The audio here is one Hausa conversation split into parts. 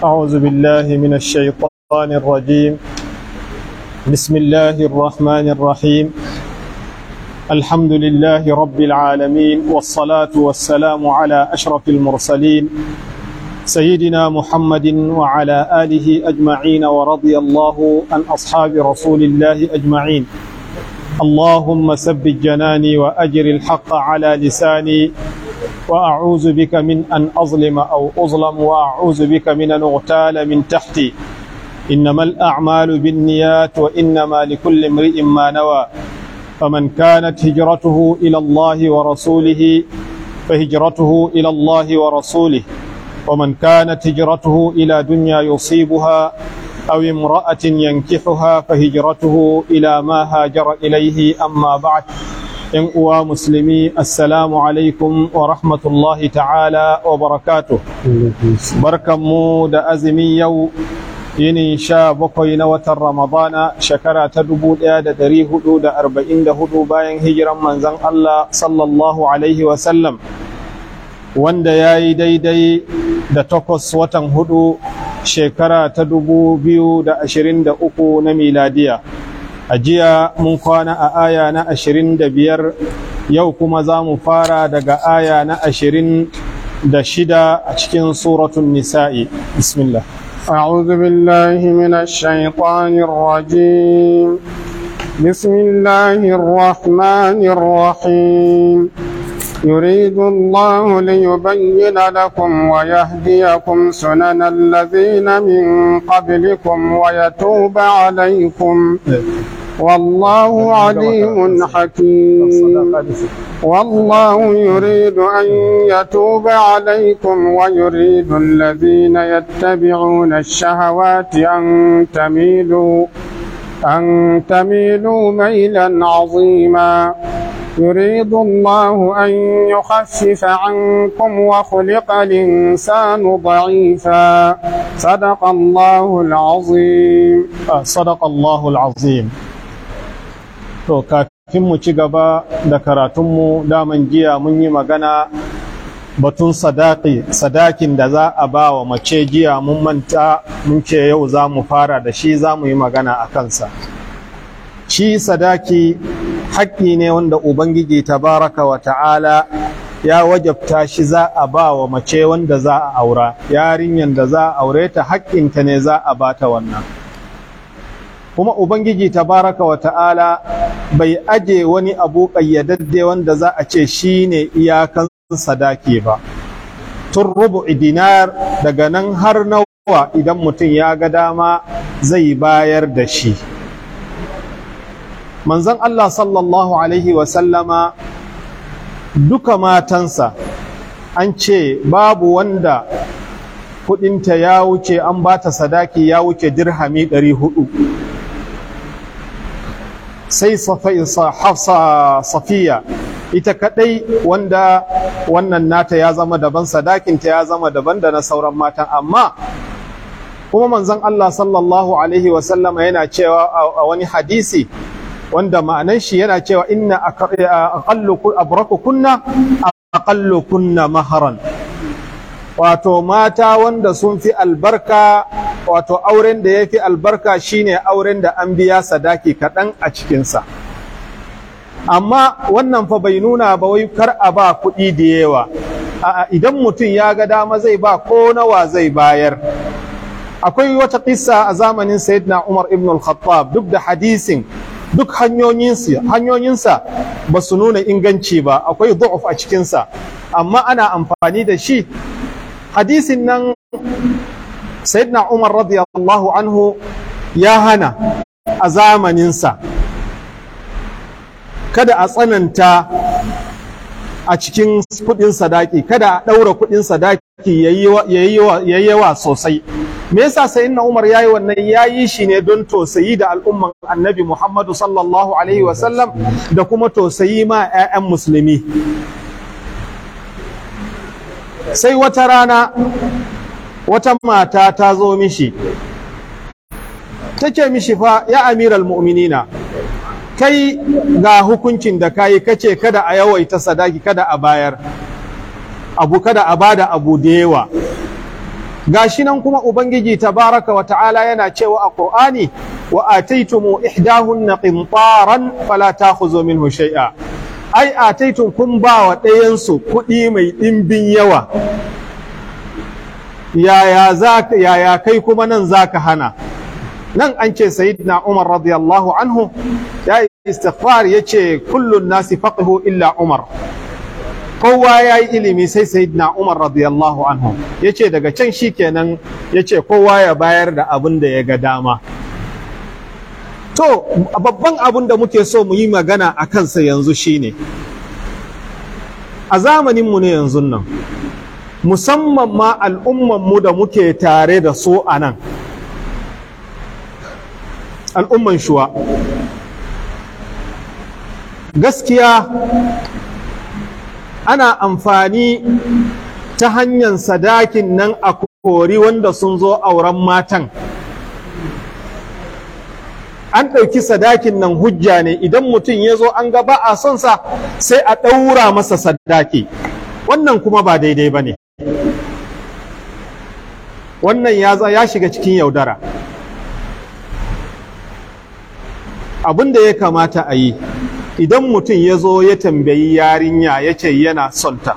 أعوذ بالله من الشيطان الرجيم بسم الله الرحمن الرحيم الحمد لله رب العالمين والصلاة والسلام على أشرف المرسلين سيدنا محمد وعلى آله أجمعين ورضي الله عن أصحاب رسول الله أجمعين اللهم ثبت جناني وأجر الحق على لساني وأعوذ بك من أن أظلم أو أظلم وأعوذ بك من أن أغتال من تحتي إنما الأعمال بالنيات وإنما لكل امرئ ما نوى فمن كانت هجرته إلى الله ورسوله فهجرته إلى الله ورسوله ومن كانت هجرته إلى دنيا يصيبها أو امرأة ينكحها فهجرته إلى ما هاجر إليه أما بعد ‘yan uwa musulmi assalamu alaikum wa rahmatullahi ta'ala wa barakatu barkanmu da azumin yau yinin sha bakwai na watan ramadana shekara ta dubu ɗaya da dari hudu da arba'in da hudu bayan hijiran manzan Allah sallallahu alaihi wasallam wanda ya yi daidai da takwas watan hudu shekara ta dubu biyu da ashirin da uku na miladiya a jiya mun kwana a aya na ashirin da biyar yau kuma za mu fara daga aya na ashirin da shida a cikin suratun nisa'i bismillah أعوذ بالله من الشيطان الرجيم بسم الله الرحمن الرحيم يريد الله ليبين لكم ويهديكم سنن الذين من قبلكم ويتوب عليكم والله عليم حكيم والله يريد أن يتوب عليكم ويريد الذين يتبعون الشهوات أن تميلوا أن تميلوا ميلا عظيما يريد الله أن يخفف عنكم وخلق الإنسان ضعيفا صدق الله العظيم صدق الله العظيم to kafin mu ci gaba da karatunmu daman jiya mun yi magana batun sadaki sadakin da za a ba wa mace jiya mun manta mun ce yau za mu fara da shi za mu yi magana a kansa shi sadaki haƙƙi ne wanda ubangiji tabaraka wa ta'ala ya wajabta shi za a ba wa mace wanda za a aura yarinyar da za a aure ta haƙƙinta ne za a bata wannan kuma ubangiji tabaraka wa ta'ala bai aje wani abu ƙayyadadde wanda za a ce shi ne iyakan sadaki ba tun rubu'i dinar daga nan har nawa idan mutum ya ga dama zai bayar da shi manzon Allah sallallahu alaihi wasallama duka matansa an ce babu wanda kudinta ya wuce an bata sadaki ya wuce dirhami ɗari hudu sai safiya ita kadai wanda wannan nata ya zama daban sadakinta ya zama daban da na sauran matan amma kuma manzon Allah sallallahu alaihi wasallama yana cewa a wani hadisi wanda ma'anan shi yana cewa inna aqallu abraku kunna aqallu kunna maharan wato mata wanda sun fi albarka wato auren da ya fi albarka shine auren da an biya sadaki kaɗan a cikinsa amma wannan fa bai nuna ba wai kar a ba kuɗi da yawa a'a idan mutum ya ga dama zai ba ko nawa zai bayar akwai wata kissa a zamanin sayyidina umar ibn al-khattab duk da hadisin duk hanyoyinsa ba su nuna inganci ba akwai du'uf a cikinsa amma ana amfani da shi hadisin nan sayyidina umar radiyallahu anhu ya hana a zamaninsa kada a tsananta a cikin kudin sadaki kada a ɗaura kudin sadaki ya yi yawa sosai me yasa sayyidina Umar yayi wannan yayi shi ne don tosayi da al'umman Annabi Muhammadu sallallahu alaihi wasallam da kuma tosayi ma 'ya'yan musulmi sai wata rana wata mata ta zo mishi ta ce mishi fa ya amiral mu'minina kai ga hukuncin da kayi kace kada a yawaita sadaki kada a bayar abu kada a bada abu da yawa gashi nan kuma ubangiji tabaraka wa ta'ala yana cewa a qur'ani wa ataitumu ihdahunna qintaran fala ta'khudhu minhu shay'a ai ataitum kun ba wa ɗayan su kuɗi mai ɗimbin yawa yaya zaka yaya kai kuma nan zaka hana nan an ce sayyidina Umar radiyallahu anhu ya istighfar yace kullun nasi faqihu illa Umar kowa ya yi ilimi sai sayyidina Umar radiyallahu anhu yace daga can shikenan yace kowa ya bayar da abin da ya ga dama to babban abin da muke so mu yi magana a kansa yanzu shine a zamaninmu ne yanzu nan musamman ma al'ummanmu da muke tare da su a nan al'umman shuwa gaskiya ana amfani ta hanyar sadakin nan a kori wanda sun zo auren matan an ɗauki sadakin nan hujja ne idan mutum ya zo an ga ba a son sa sai a ɗaura masa sadaki wannan kuma ba daidai ba ne wannan ya shiga cikin yaudara abin da ya kamata a yi idan mutum ya zo ya tambayi yarinya ya ce yana son ta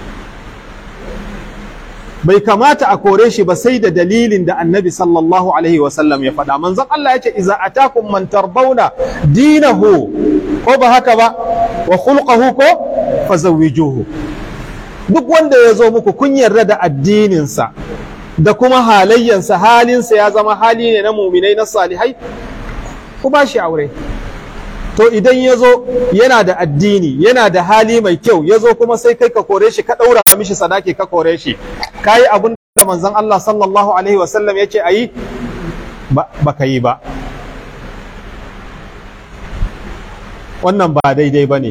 bai kamata a kore shi ba sai da dalilin da annabi sallallahu alaihi wasallam ya faɗa manzon Allah ya ce iza atakum man tarbawna dinahu ko ba haka ba wa khulquhu ko fazawwijuhu duk wanda ya zo muku kun yarda da addininsa da kuma halayyansa halinsa ya zama hali ne na muminai na salihai ku ba shi aure to idan ya zo yana da addini yana da hali mai kyau ya zo kuma sai kai ka kore shi ka ɗaura mishi sadaki ka kore shi ka yi abin da manzon Allah sallallahu alaihi wasallam ya ce a yi ba ka yi ba wannan ba daidai ba ne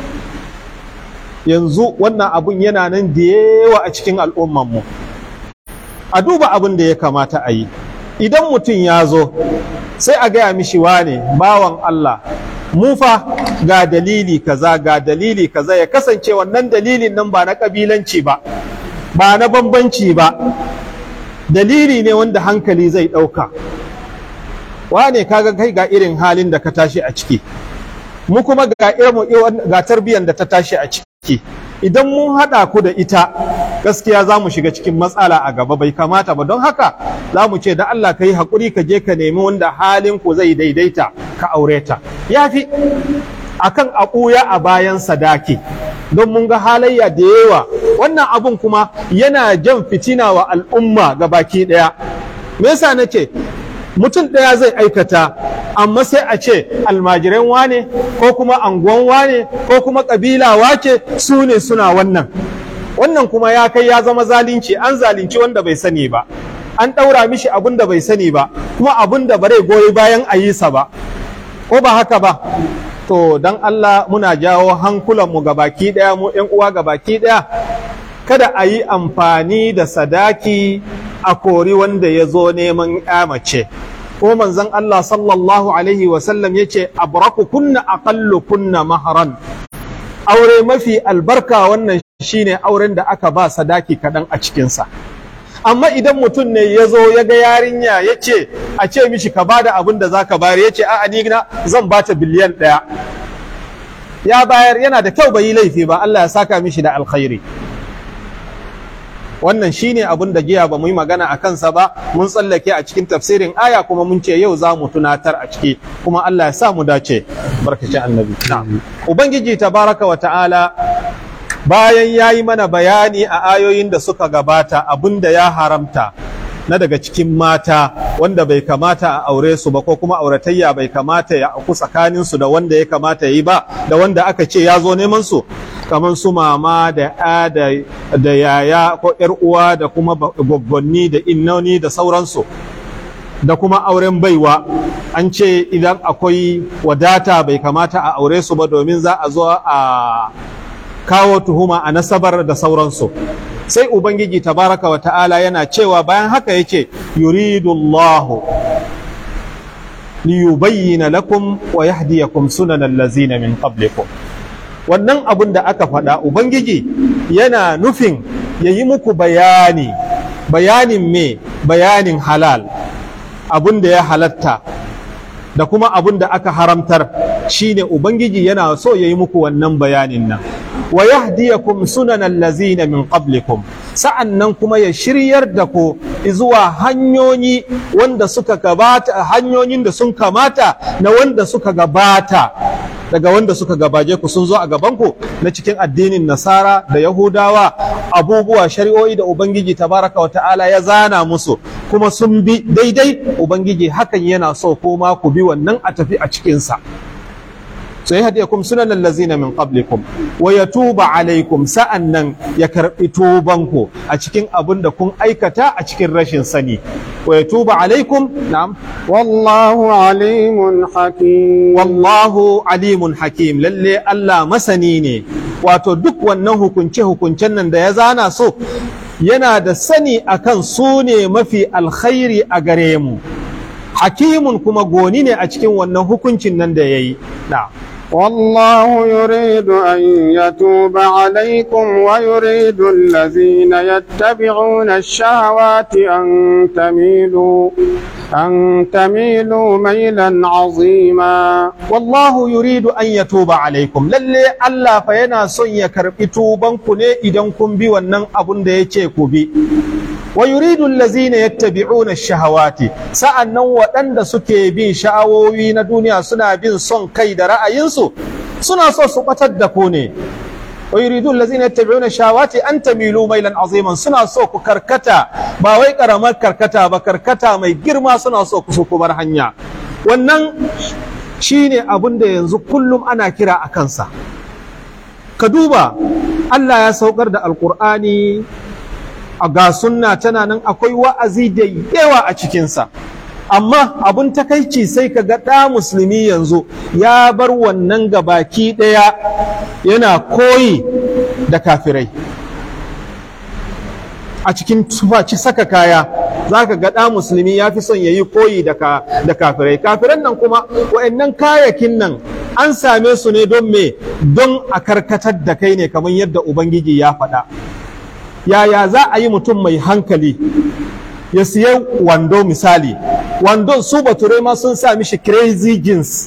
yanzu wannan abun yana nan da yawa a cikin al'ummanmu a duba abin da ya kamata a yi idan mutum ya zo sai a gaya mishi wane bawan Allah mu fa ga dalili kaza ga dalili kaza ya kasance wannan dalilin nan ba na kabilanci ba ba na bambanci ba dalili ne wanda hankali zai ɗauka wane kaga kai ga irin halin da ka tashi a ciki mu kuma ga irin ga tarbiyyar da ta tashi a ciki idan mun haɗa ku da ita gaskiya za mu shiga cikin matsala a gaba bai kamata ba don haka za mu ce da Allah ka yi haƙuri ka je ka nemi wanda halin ku zai daidaita ka aure ta ya fi akan a ɓuya a bayan sadaki don mun ga halayya da yawa wannan abun kuma yana jan fitina wa al'umma ga baki ɗaya me yasa nace mutum ɗaya zai aikata amma sai a ce almajiran wane ko kuma anguwan wane ko kuma ƙabila wace su ne suna wannan wannan kuma ya kai ya zama zalunci an zalunci wanda bai sani ba an ɗaura mishi abin da bai sani ba kuma abin da bare goyi bayan a yi sa ba ko ba haka ba to dan Allah muna jawo hankulanmu ga baki ɗaya mu ‘yan uwa ga baki ɗaya kada a yi amfani da sadaki a kori wanda ya zo neman ‘ya mace ko manzon Allah sallallahu alaihi wasallam ya ce abraku kunna aqallu kunna maharan aure mafi albarka wannan shine auren da aka ba sadaki kaɗan a cikinsa amma idan mutum ne ya zo ya ga yarinya ya ce a ce mishi ka bada abin da za ka bayar ya ce a ni na zan bata biliyan ɗaya ya bayar yana da kyau bai yi laifi ba Allah ya saka mishi da alkhairi wannan shine abin da jiya ba mu yi magana a kansa ba mun tsallake a cikin tafsirin aya kuma mun ce yau za mu tunatar a ciki kuma Allah ya sa mu dace barkaci annabi ubangiji tabaraka wa ta'ala bayan ya yi mana bayani a ayoyin da suka gabata abin da ya haramta na daga cikin mata wanda bai kamata a aure su ba ko kuma auratayya bai kamata ya aku tsakaninsu da wanda ya kamata ya yi ba da wanda aka ce ya zo neman su kamar su mama da ya da yaya ko yar uwa da kuma gwaggwanni da innoni da sauransu da kuma auren baiwa an ce idan akwai wadata bai kamata a aure su ba domin za a zo a kawo tuhuma a nasabar da sauransu sai ubangiji tabaraka wa ta'ala yana cewa bayan haka yake yuridullahu liyubayyana lakum wa yahdiyakum sunanal lazina min qablikum wannan abun da aka faɗa ubangiji yana nufin ya yi muku bayani bayanin me bayanin halal abun da ya halatta da kuma abun da aka haramtar shine ubangiji yana so ya yi muku wannan bayanin nan wa yahdiyakum sunanan lazina min qablikum sa'annan kuma ya shiryar da ku zuwa hanyoyi wanda suka gabata hanyoyin da sun kamata na wanda suka gabata daga wanda suka gabaje ku sun zo a gabanku na cikin addinin nasara da yahudawa abubuwa shari'o'i da ubangiji tabaraka wa ta'ala ya zana musu kuma sun bi daidai ubangiji hakan yana so ko ma ku bi wannan a tafi a cikinsa sai hadiyakum sunan allazina min qablikum wa yatuba alaikum sa'annan ya karbi tubanku a cikin abin da kun aikata a cikin rashin sani wa yatuba alaikum na'am wallahu alimun hakim wallahu alimun hakim lalle Allah masani ne wato duk wannan hukunce hukuncen nan da ya zana so yana da sani akan su ne mafi alkhairi a gare mu hakimun kuma goni ne a cikin wannan hukuncin nan da yayi na'am والله يريد أن يتوب عليكم ويريد الذين يتبعون الشهوات أن تميلوا أن تميلوا ميلا عظيما والله يريد أن يتوب عليكم للي الله فينا سن يكرب توبان كني إذن كن بي ونن أبن دي بي ويريد الذين يتبعون الشهوات sa'annan waɗanda suke bin sha'awowi na duniya suna bin son kai da ra'ayinsu suna so su batar da ku ne wa yuridu allazina yattabi'una shahawati an tamilu mailan aziman suna so ku karkata ba wai karamar karkata ba karkata mai girma suna so ku su bar hanya wannan shine abin da yanzu kullum ana kira a kansa ka duba Allah ya saukar da alkur'ani a ga sunna tana nan akwai wa'azi da yawa a cikinsa amma abun takaici sai ka ga ɗa musulmi yanzu ya bar wannan gabaki ɗaya yana koyi da kafirai a cikin tufaci saka kaya za ka ga ɗa musulmi ya fi son ya yi koyi da kafirai kafiran nan kuma wa'annan kayakin nan an same su ne don me don a karkatar da kai ne kamar yadda ubangiji ya faɗa yaya za a yi mutum mai hankali ya siya wando misali wandon su bature ma sun sa mishi crazy jeans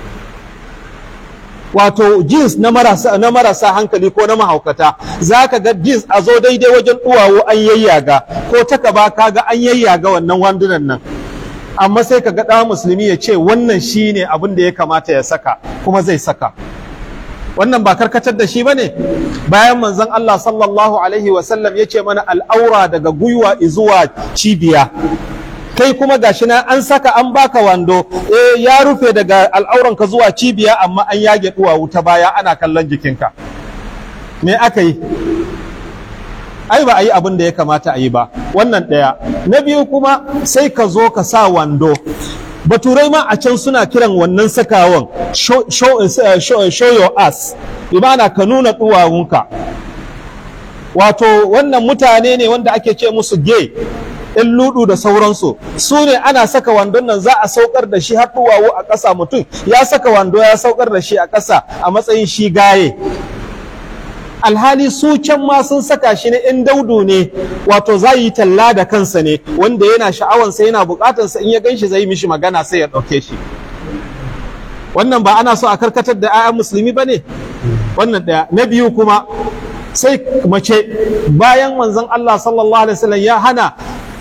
wato jeans na marasa, na marasa hankali ko na mahaukata za ka ga jeans a zo daidai wajen duwawo an yayyaga ko taka ba ka ga an yayyaga wannan wandunan nan amma sai ka ga ɗa musulmi ya ce wannan shi ne abin da ya kamata ya saka kuma zai saka wannan ba karkatar da shi ba ne bayan manzon Allah sallallahu alaihi wasallam ya ce mana al'aura daga gwiwa zuwa cibiya kai kuma gashi na an saka an baka wando eh ya rufe daga al'auranka zuwa cibiya amma an yage duwawu ta baya ana kallon jikinka me aka yi ai ba a yi abin da ya kamata a yi ba wannan ɗaya na biyu kuma sai ka zo ka sa wando baturai ma a can suna kiran wannan sakawan show, show, uh, show, show your ass imana ka nuna duwawunka wato wannan mutane ne wanda ake ce musu gay in ludu da sauransu su ne ana saka wandon nan za a saukar da shi har duwawu a ƙasa mutum ya saka wando ya saukar da shi a ƙasa a matsayin shi gaye alhali su can ma sun saka shi ne in daudu ne wato za yi talla da kansa ne wanda yana sha'awansa yana bukatansa in ya gan shi zai mishi magana sai ya ɗauke shi wannan ba ana so a karkatar da 'ya'yan musulmi ba ne wannan ɗaya na biyu kuma sai mace bayan manzon Allah sallallahu alaihi wasallam ya hana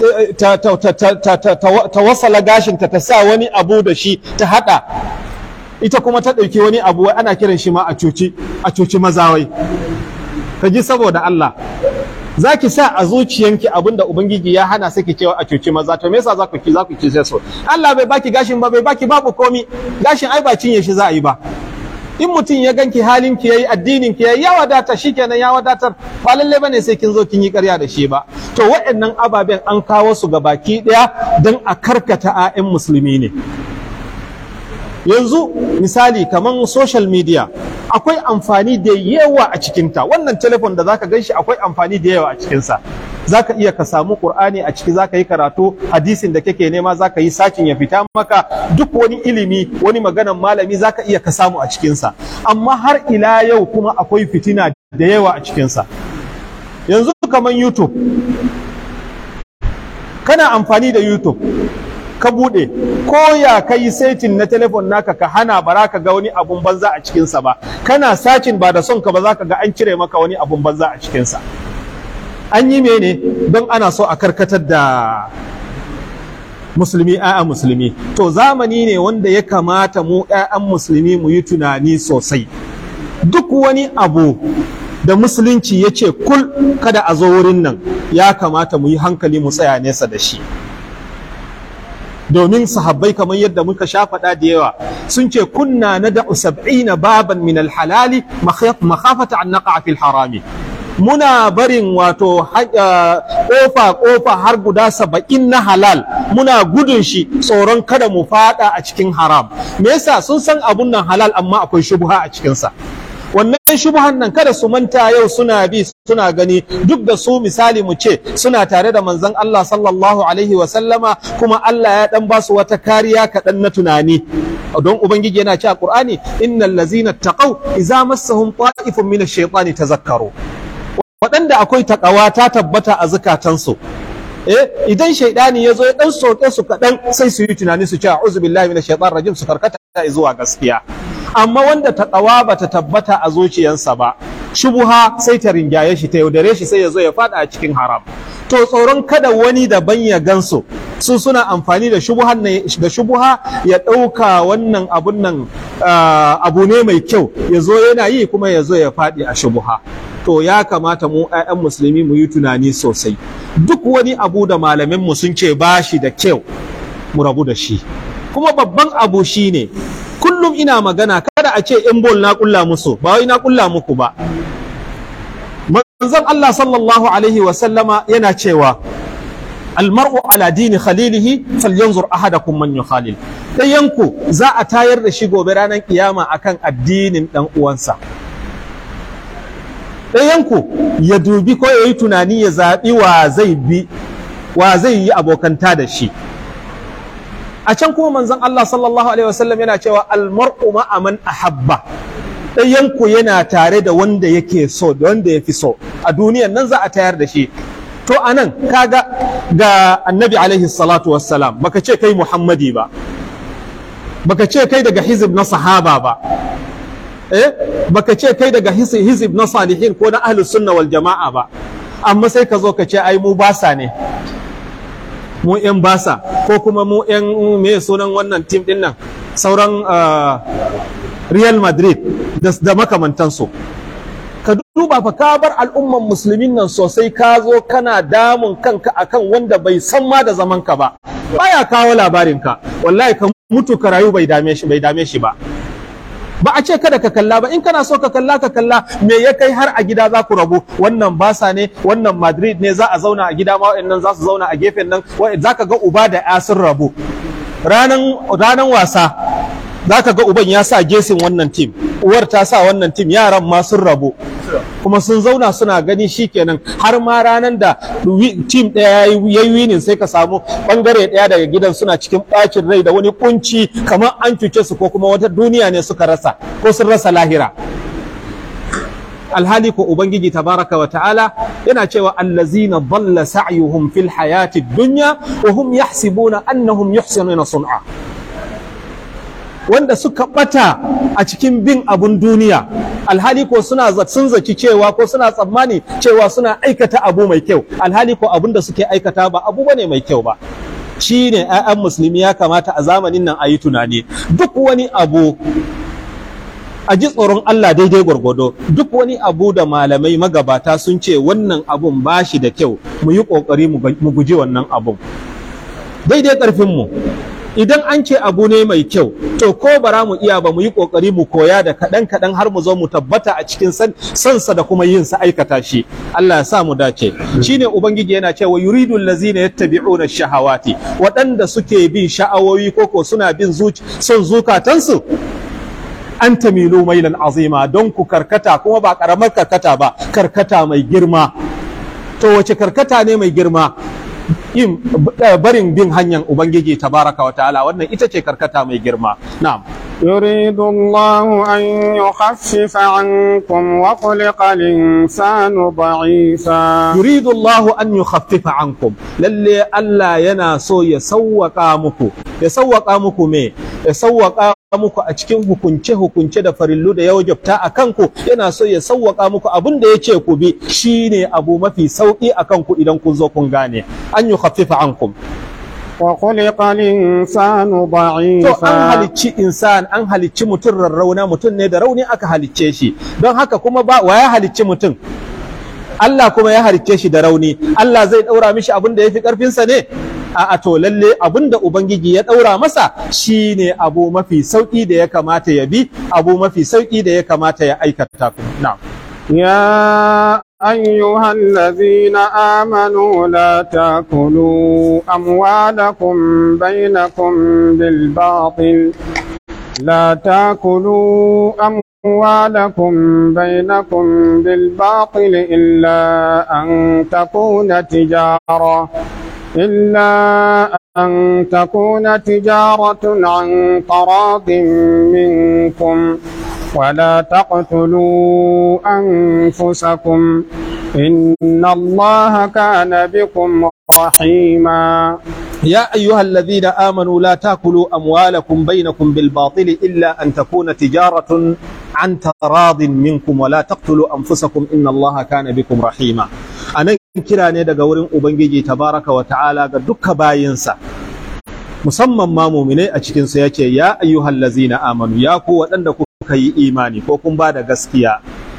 ta wasala gashinta ta sa wani abu da shi ta hada ita kuma ta ɗauki wani abu wai ana kiran shi ma a cuci a cuci mazawai ka ji saboda Allah za ki sa a zuciyanki abin da Ubangiji ya hana sai ki cewa a cuci maza to me yasa za ku ki za ku ki so Allah bai baki gashin ba bai baki babu komi gashin ai ba cinye shi za a yi ba in mutum ya ganki halin ki yayi addinin ki yayi ya wadata shikenan ya wadatar ba lalle bane sai kin zo kin yi ƙarya da shi ba to waɗannan ababen an kawo su ga baki ɗaya don a karkata 'ya'yan musulmi ne yanzu misali kamar social media akwai amfani da yawa a cikinta wannan telefon da zaka ganshi akwai amfani da yawa a cikinsa zaka iya ka samu qur'ani a ciki zaka yi karatu hadisin da kake nema zaka yi sakin ya fita maka duk wani ilimi wani maganan malami zaka iya ka samu a cikinsa amma har ila yau kuma akwai fitina da yawa a cikinsa yanzu kamar youtube kana amfani da youtube ka bude ko ya kai setin na telefon naka ka hana ba ka ga wani abun banza a cikinsa ba kana sacin ba da son ka ba za ka ga an cire maka wani abun banza a cikinsa an yi mene don ana so a karkatar da musulmi a'a musulmi to zamani ne wanda ya kamata mu 'ya'yan musulmi mu yi tunani sosai duk wani abu da musulunci ya ce kul kada a zo wurin nan ya kamata mu yi hankali mu tsaya nesa da shi domin sahabbai kamar yadda muka sha faɗa da yawa sun ce kunna na da'u sab'ina baban min alhalali makhafata an naqa fil harami muna barin wato kofa kofa har guda saba'in na halal muna gudun shi tsoron kada mu fada a cikin haram me yasa sun san abun nan halal amma akwai shubha a cikinsa wannan shubhan nan kada su manta yau suna bi suna gani duk da su misali mu ce suna tare da manzon Allah sallallahu alaihi wa sallama kuma Allah ya dan ba su wata kariya kaɗan na tunani don ubangiji yana cewa qur'ani innal ladzina taqaw idza massahum ta'ifun min ash-shaytani tazakkaru waɗanda akwai takawa ta tabbata a zukatansu eh idan shaidani ya zo ya dan soke su kaɗan sai su yi tunani su ce a'udhu billahi minash shaitanir rajim su karkata zuwa gaskiya amma wanda takawa bata tabbata a zuciyarsa ba shubuha sai ta ringaye shi ta yaudare shi sai ya zo ya fada a cikin haram to tsoron kada wani daban ya gansu su suna amfani da shubuhan da shubuha ya ɗauka wannan abun nan abu ne mai kyau ya zo yana yi kuma ya zo ya faɗi a shubuha to ya kamata mu 'ya'yan musulmi mu yi tunani sosai duk wani abu da malaminmu sun ce ba shi da kyau mu rabu da shi kuma babban abu shi ne kullum ina magana kada a ce in bol na kulla musu ba wai na kulla muku ba manzon Allah sallallahu alaihi wa sallama yana cewa almar'u ala dini khalilihi falyanzur ahadakum man yukhalil dayanku za a tayar da shi gobe ranar kiyama akan addinin dan uwansa ɗayanku ya dubi ko ya yi tunani ya zaɓi wa zai bi wa zai yi abokanta da shi a can kuma manzon Allah sallallahu alaihi wasallam yana cewa almar'u ma'a man ahabba ɗayanku yana tare da wanda yake so da wanda ya fi so a duniyan nan za a tayar da shi to anan kaga ga annabi alaihi salatu wassalam baka ce kai muhammadi ba baka ce kai daga hizib na sahaba ba eh baka ce kai daga hizib na salihin ko na ahlus sunna wal jama'a ba amma sai ka zo ka ce ai mu basa ne mu yan basa ko kuma mu yan me sunan wannan tim din nan sauran Real Madrid da makamantansu ka duba fa ka bar al'umman musulmin nan sosai ka zo kana damun kanka akan wanda bai san ma da zaman ka ba baya kawo labarinka wallahi ka mutu ka rayu bai dame shi bai dame shi ba ba a ce kada ka kalla ba in kana so ka kalla ka kalla me ya kai har a gida za ku rabu wannan basa ne wannan madrid ne za a zauna a gida ma wa'annan za su zauna a gefen nan za ka ga uba da ya sun rabu ranan wasa za ka ga uban ya sa gesin wannan tim uwar ta sa wannan tim yaran ma sun rabu kuma sun zauna suna gani shikenan har ma ranar da tim ɗaya ya yi winin sai ka samu bangare ɗaya daga gidan suna cikin ɓacin rai da wani kunci kamar an cuce su ko kuma wata duniya ne suka rasa ko sun rasa lahira alhali ko ubangiji tabaraka wa ta'ala yana cewa allazina dhalla sa'yuhum fil hayati dunya wa hum yahsibuna annahum yuhsinuna sun'a wanda suka bata a cikin bin abun duniya alhali ko suna sun zaci cewa ko suna tsammani cewa suna aikata abu mai kyau alhali ko abun da suke aikata ba abu bane mai kyau ba shi ne 'ya'yan musulmi ya kamata a zamanin nan a yi tunani duk wani abu a ji tsoron Allah daidai gwargwado duk wani abu da malamai magabata sun ce wannan abun ba shi da kyau mu yi ƙoƙari mu guji wannan abun daidai ƙarfinmu idan an ce abu ne mai kyau to ko bara mu iya ba mu yi kokari mu koya da kaɗan kaɗan har mu zo mu tabbata a cikin sansa da kuma yin sa aikata shi Allah ya sa mu dace shine ubangiji yana cewa yuridu allazina yattabi'una shahawati waɗanda suke bin sha'awoyi koko suna bin son zukatansu an tamilu mailan azima don ku karkata kuma ba karamar karkata ba karkata mai girma to wace karkata ne mai girma yin barin bin hanyar ubangiji tabaraka wa ta'ala wannan ita ce karkata mai girma na'am يريد الله أن يخفف عنكم وخلق الإنسان ضعيفا yuridu Allahu an yukhaffifa ankum lalle Allah yana so ya sawwaka muku ya sawwaka muku me ya sawwaka muku a cikin hukunce hukunce da farillu da ya wajabta a kanku yana so ya sawwaka muku abin da yace ku bi shine abu mafi sauki a kanku idan kun zo kun gane an yukhaffifa ankum وخلق الإنسان to an ضعيفا halicci insan an halicci mutum rarrauna mutum ne da rauni aka halicce shi don haka kuma ba wa ya halicci mutum Allah kuma ya halicce shi da rauni Allah zai daura mishi abin da yafi karfinsa ne a to lalle abin da ubangiji ya daura masa shine abu mafi sauki da ya kamata ya bi abu mafi sauki da ya kamata ya aikata na'am يا أيها الذين آمنوا لا تأكلوا أموالكم بينكم بالباطل لا تأكلوا أموالكم بينكم بالباطل إلا أن تكون تجارة إلا أن تكون تجارة عن تراض منكم ولا تقتلوا أنفسكم إن الله كان بكم رحيما يا أيها الذين آمنوا لا تأكلوا أموالكم بينكم بالباطل إلا أن تكون تجارة عن تراض منكم ولا تقتلوا أنفسكم إن الله كان بكم رحيما أنا kira ne daga wurin Ubangiji tabaraka wa ta'ala ga duka bayinsa musamman ma muminai a cikinsu ya ce ya ayyuhal lazina amanu ya ku waɗanda kuka yi imani ko kun ba da gaskiya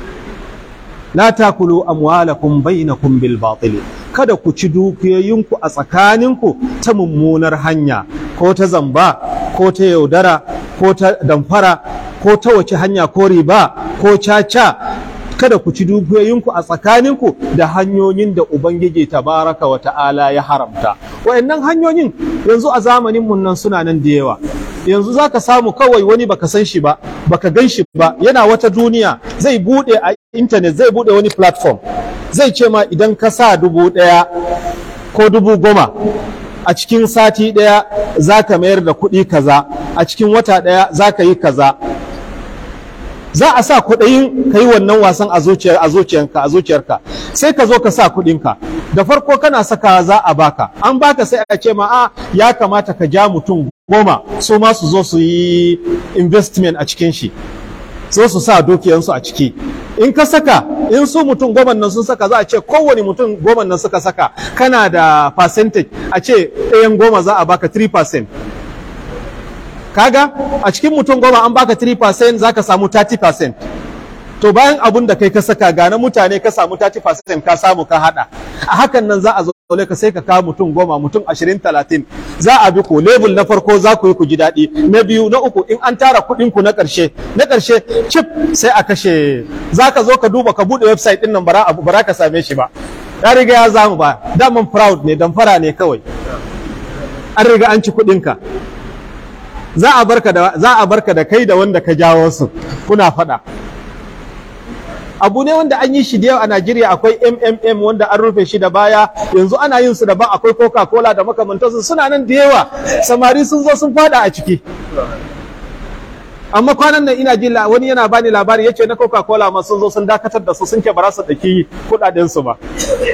la takulu amwalakum bainakum bil batil kada ku ci dukiyoyinku a tsakaninku ta mummunar hanya ko ta zamba ko ta yaudara ko ta damfara ko ta wace hanya ko riba ko caca kada ku ci dukiyoyinku a tsakaninku da hanyoyin da ubangiji tabaraka wa ta'ala ya haramta wayannan hanyoyin yanzu a zamanin mun nan suna nan da yawa yanzu zaka samu kawai wani baka san shi ba baka gan shi ba yana wata duniya zai bude a internet zai bude wani platform zai ce ma idan ka sa dubu ɗaya ko dubu goma a cikin sati ɗaya za ka mayar da kuɗi kaza a cikin wata ɗaya za ka yi kaza za a sa kuɗin ka yi wannan wasan a zuciyar a zuciyarka a zuciyarka sai ka zo ka sa kuɗinka da farko kana saka za a baka an baka sai a ce ma a ya kamata ka ja mutum goma su ma su zo su yi investment a cikin shi so su sa dukiyansu a ciki in ka saka in su mutum goma nan sun saka za a ce kowane mutum goma nan suka saka kana da percentage a ce ɗayan goma za a baka 3% kaga a cikin mutum goma an baka 3% za ka samu 30% to bayan abun da kai ka saka gane mutane ka samu 30% ka samu ka hada a hakan nan za a zaune ka sai ka kawo mutum goma mutum 20 30 za a bi ku level na farko za ku yi ku ji daɗi na biyu na uku in an tara kuɗin ku na ƙarshe na ƙarshe chip sai a kashe za ka zo ka duba ka buɗe website ɗin nan bara bara ka same shi ba ya riga ya zamu ba daman proud ne damfara ne kawai an riga an ci kuɗin ka za a barka da za a barka da kai da wanda ka jawo su kuna faɗa abu ne wanda an yi shi da yau a Najeriya akwai MMM wanda an rufe shi da baya yanzu ana yin su daban akwai Coca-Cola da makamantansu suna nan da yawa samari sun zo sun fada a ciki amma kwanan nan ina ji wani yana bani labari yace na Coca-Cola ma sun zo sun dakatar da su sun ce ba za su daki kudaden su ba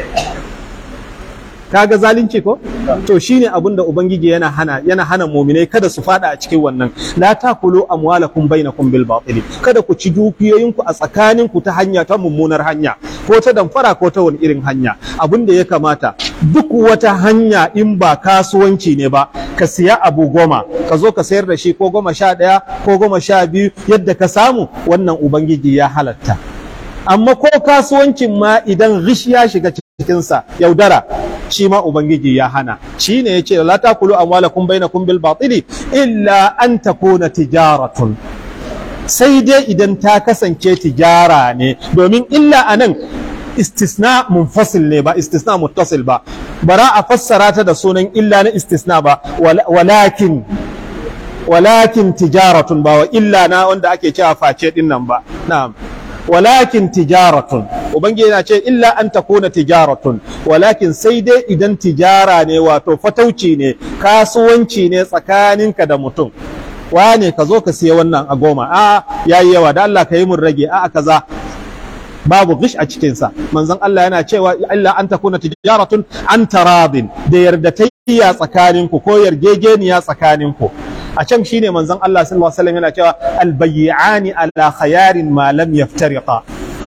kaga zalunci ko to shine abin da ubangiji yana hana yana hana mu'minai kada su fada a cikin wannan la takulu amwalakum bainakum bil batil kada ku ci dukiyoyinku a tsakaninku ta hanya ta mummunar hanya ko ta damfara ko ta wani irin hanya abin da ya kamata duk wata hanya in ba kasuwanci ne ba ka siya abu goma ka zo ka sayar da shi ko goma sha ɗaya ko goma sha biyu yadda ka samu wannan ubangiji ya halatta amma ko kasuwancin ma idan rish ya shiga cikinsa yaudara shi ma ubangiji ya hana shi ne ya ce la takulu amwalakum bainakum bil batili illa an takuna tijaratun sai dai idan ta kasance tijara ne domin illa anan istisna munfasil ne ba istisna muttasil ba bara a fassara ta da sunan illa na istisna ba walakin walakin tijaratun ba wa illa na wanda ake cewa face din nan ba na'am walakin tijaratun ubangiji yana ce illa an takuna tijaratun walakin sai dai idan tijara ne wato fatauci ne kasuwanci ne tsakaninka da mutum wane ka zo ka siya wannan a goma a yayi yawa da Allah ka yi mun rage a kaza babu gish a cikinsa manzon Allah yana cewa illa an takuna tijaratun an taradin da yardatayya tsakaninku ko yargegeniya tsakaninku a can shine manzon Allah sallallahu alaihi wasallam yana cewa albayyani ala khayarin ma lam yaftariqa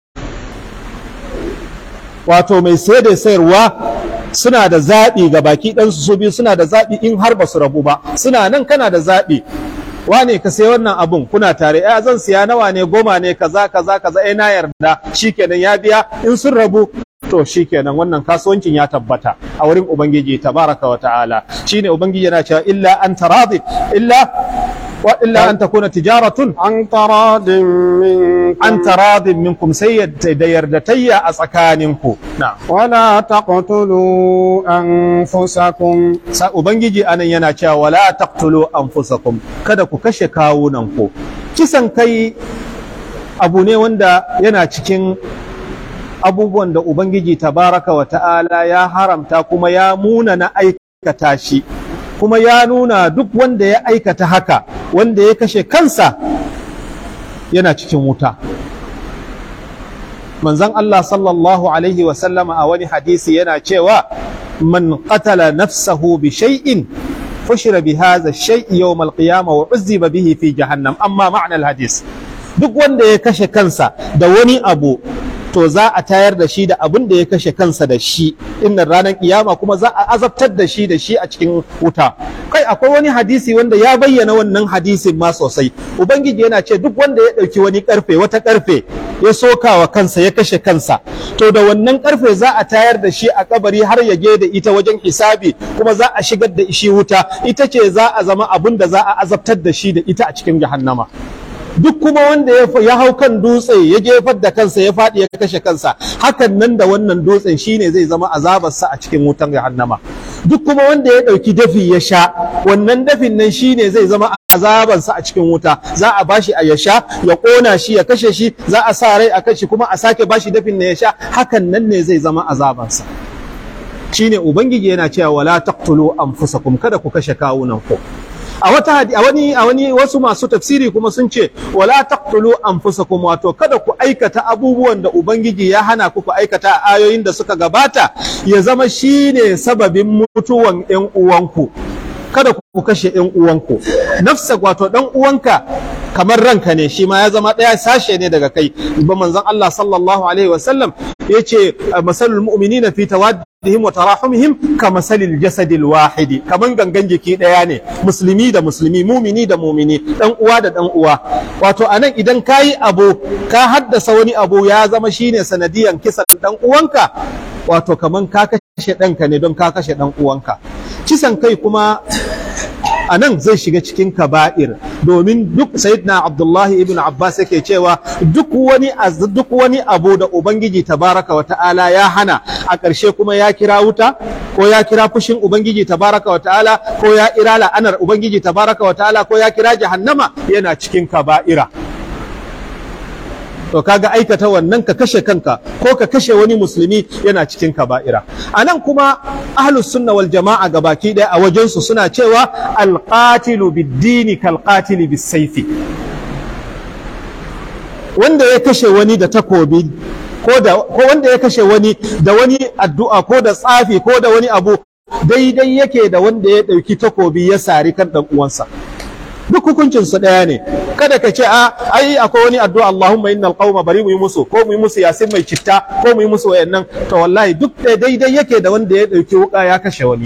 wato mai sai da sayarwa suna da zaɓi ga baki ɗansu su biyu suna da zaɓi in har ba su rabu ba suna nan kana da zaɓi wane ka sai wannan abun kuna tare ya zan siya nawa ne goma ne kaza kaza kaza eh na yarda shikenan ya biya in sun rabu to shikenan wannan kasuwancin ya tabbata a wurin ubangiji tabaraka wa ta'ala shine ubangiji yana cewa illa an taradi illa wa illa an takuna tijaratun an taradin minkum an taradin minkum sai da yardatayya a tsakaninku na wala taqtulu anfusakum sa ubangiji anan yana cewa wala taqtulu anfusakum kada ku kashe kawunanku kisan kai abu ne wanda yana cikin abubuwan da ubangiji tabaraka wa ta'ala ya haramta kuma ya muna na aikata shi kuma ya nuna duk wanda ya aikata haka wanda ya kashe kansa yana cikin wuta manzon Allah sallallahu alaihi wa sallama a wani hadisi yana cewa man qatala nafsahu bi shay'in fushira bi hadha ash-shay'i yawm al-qiyamah wa uzziba bihi fi jahannam amma ma'na al-hadis duk wanda ya kashe kansa da wani abu to za a tayar da shi da abin da ya kashe kansa da shi innan ranar kiyama kuma za a azabtar da shi da shi a cikin wuta kai akwai wani hadisi wanda ya bayyana wannan hadisin ma sosai ubangiji yana ce duk wanda ya ɗauki wani karfe wata karfe ya soka wa kansa ya kashe kansa to da wannan karfe za a tayar da shi a kabari har ya je da ita wajen hisabi kuma za a shigar da shi wuta ita ce za a zama abin da za a azabtar da shi da ita a cikin jahannama duk kuma wanda ya hau kan dutse ya jefar da kansa ya faɗi ya kashe kansa hakan nan da wannan dutsen shine zai zama azabarsa a cikin wutan jahannama duk kuma wanda ya ɗauki dafi ya sha wannan dafin nan shine zai zama azabansa a cikin wuta za a bashi a ya sha ya ƙona shi ya kashe shi za a sa rai a kashi kuma a sake bashi dafin na ya sha hakan nan ne zai zama azabansa shine ubangiji yana cewa wala taqtulu anfusakum kada ku kashe kawunan ku a wata a wani a wani wasu masu tafsiri kuma sun ce wala taqtulu anfusakum wato kada ku aikata abubuwan da ubangiji ya hana ku ku aikata a ayoyin da suka gabata ya zama shine sababin mutuwan ƴan uwanku kada ku kashe ƴan uwanku nafsa wato dan uwanka kamar ranka ne shi ma ya zama ɗaya sashe ne daga kai ba manzon Allah sallallahu alaihi wasallam yace masalul mu'minina fi tawaddihim wa tarahumihim ka masalil jasadil wahidi kaman gangan jiki ɗaya ne musulmi da musulmi mumini da mumini dan uwa da dan uwa wato anan idan kayi abu ka haddasa wani abu ya zama shine sanadiyan kisan dan uwanka wato kaman ka kashe ɗanka ne don ka kashe dan uwanka kisan kai kuma a nan zai shiga cikin kaba'ir domin duk sayyidina abdullahi ibn abbas yake cewa duk wani duk wani abu da ubangiji tabaraka wa ta'ala ya hana a ƙarshe kuma ya kira wuta ko ya kira fushin ubangiji tabaraka wa ta'ala ko ya kira la'anar ubangiji tabaraka wa ta'ala ko ya kira jahannama yana cikin kaba'ira to kaga aikata wannan ka kashe kanka ko ka kashe wani musulmi yana cikin kaba'ira a nan kuma ahlus sunna wal jama'a gabaki ɗaya a wajensu suna cewa alqatilu bid-dini kalqatili bis-sayfi wanda ya kashe wani da takobi ko da ko wanda ya kashe wani da wani addu'a ko da tsafi ko da wani abu daidai yake da wanda ya ɗauki takobi ya sari kan ɗan uwansa duk hukuncin su ɗaya ne kada ka ce a ai akwai wani addu'a Allahumma innal qauma bari mu yi musu ko mu yi musu yasin mai citta ko mu yi musu wayannan to wallahi duk daidai yake da wanda ya ɗauki wuka ya kashe wani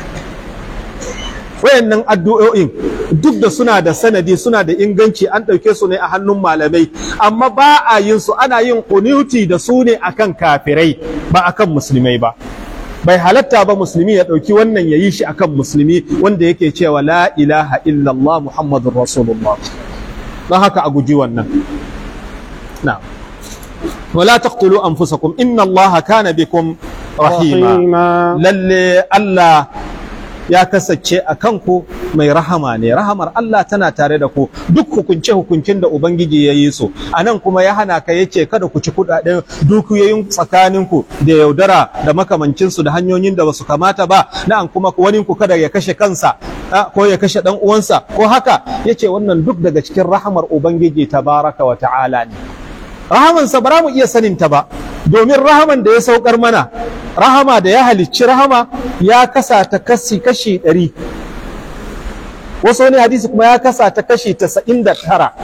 wayannan addu'o'in duk da suna da sanadi suna da inganci an ɗauke su ne a hannun malamai amma ba a yin su ana yin kunuti da su ne akan kafirai ba akan musulmai ba bai halatta ba musulmi ya ɗauki wannan ya yi shi akan musulmi wanda yake cewa la ilaha illallah muhammadun rasulullah don haka a guji wannan na wala taqtulu anfusakum inna allaha kana bikum rahima lalle allah ya kasance a kanku mai rahama ne rahamar Allah tana tare da ku duk hukunce hukuncin da ubangiji ya yi su a nan kuma ya hana ka yace kada ku ci kudaden dukiyoyin tsakaninku da yaudara da makamancinsu da hanyoyin da basu kamata ba na'an kuma wani ku kada ya kashe kansa ko ya kashe dan uwansa ko haka yace wannan duk daga cikin rahamar ubangiji tabaraka wa ta'ala ne rahamansa ba mu iya sanin ta ba domin rahaman da ya saukar mana rahama da ya halicci rahama ya kasa ta kashi kashi ɗari wasu wani hadisi kuma ya kasa ta kashi tasa'in da tara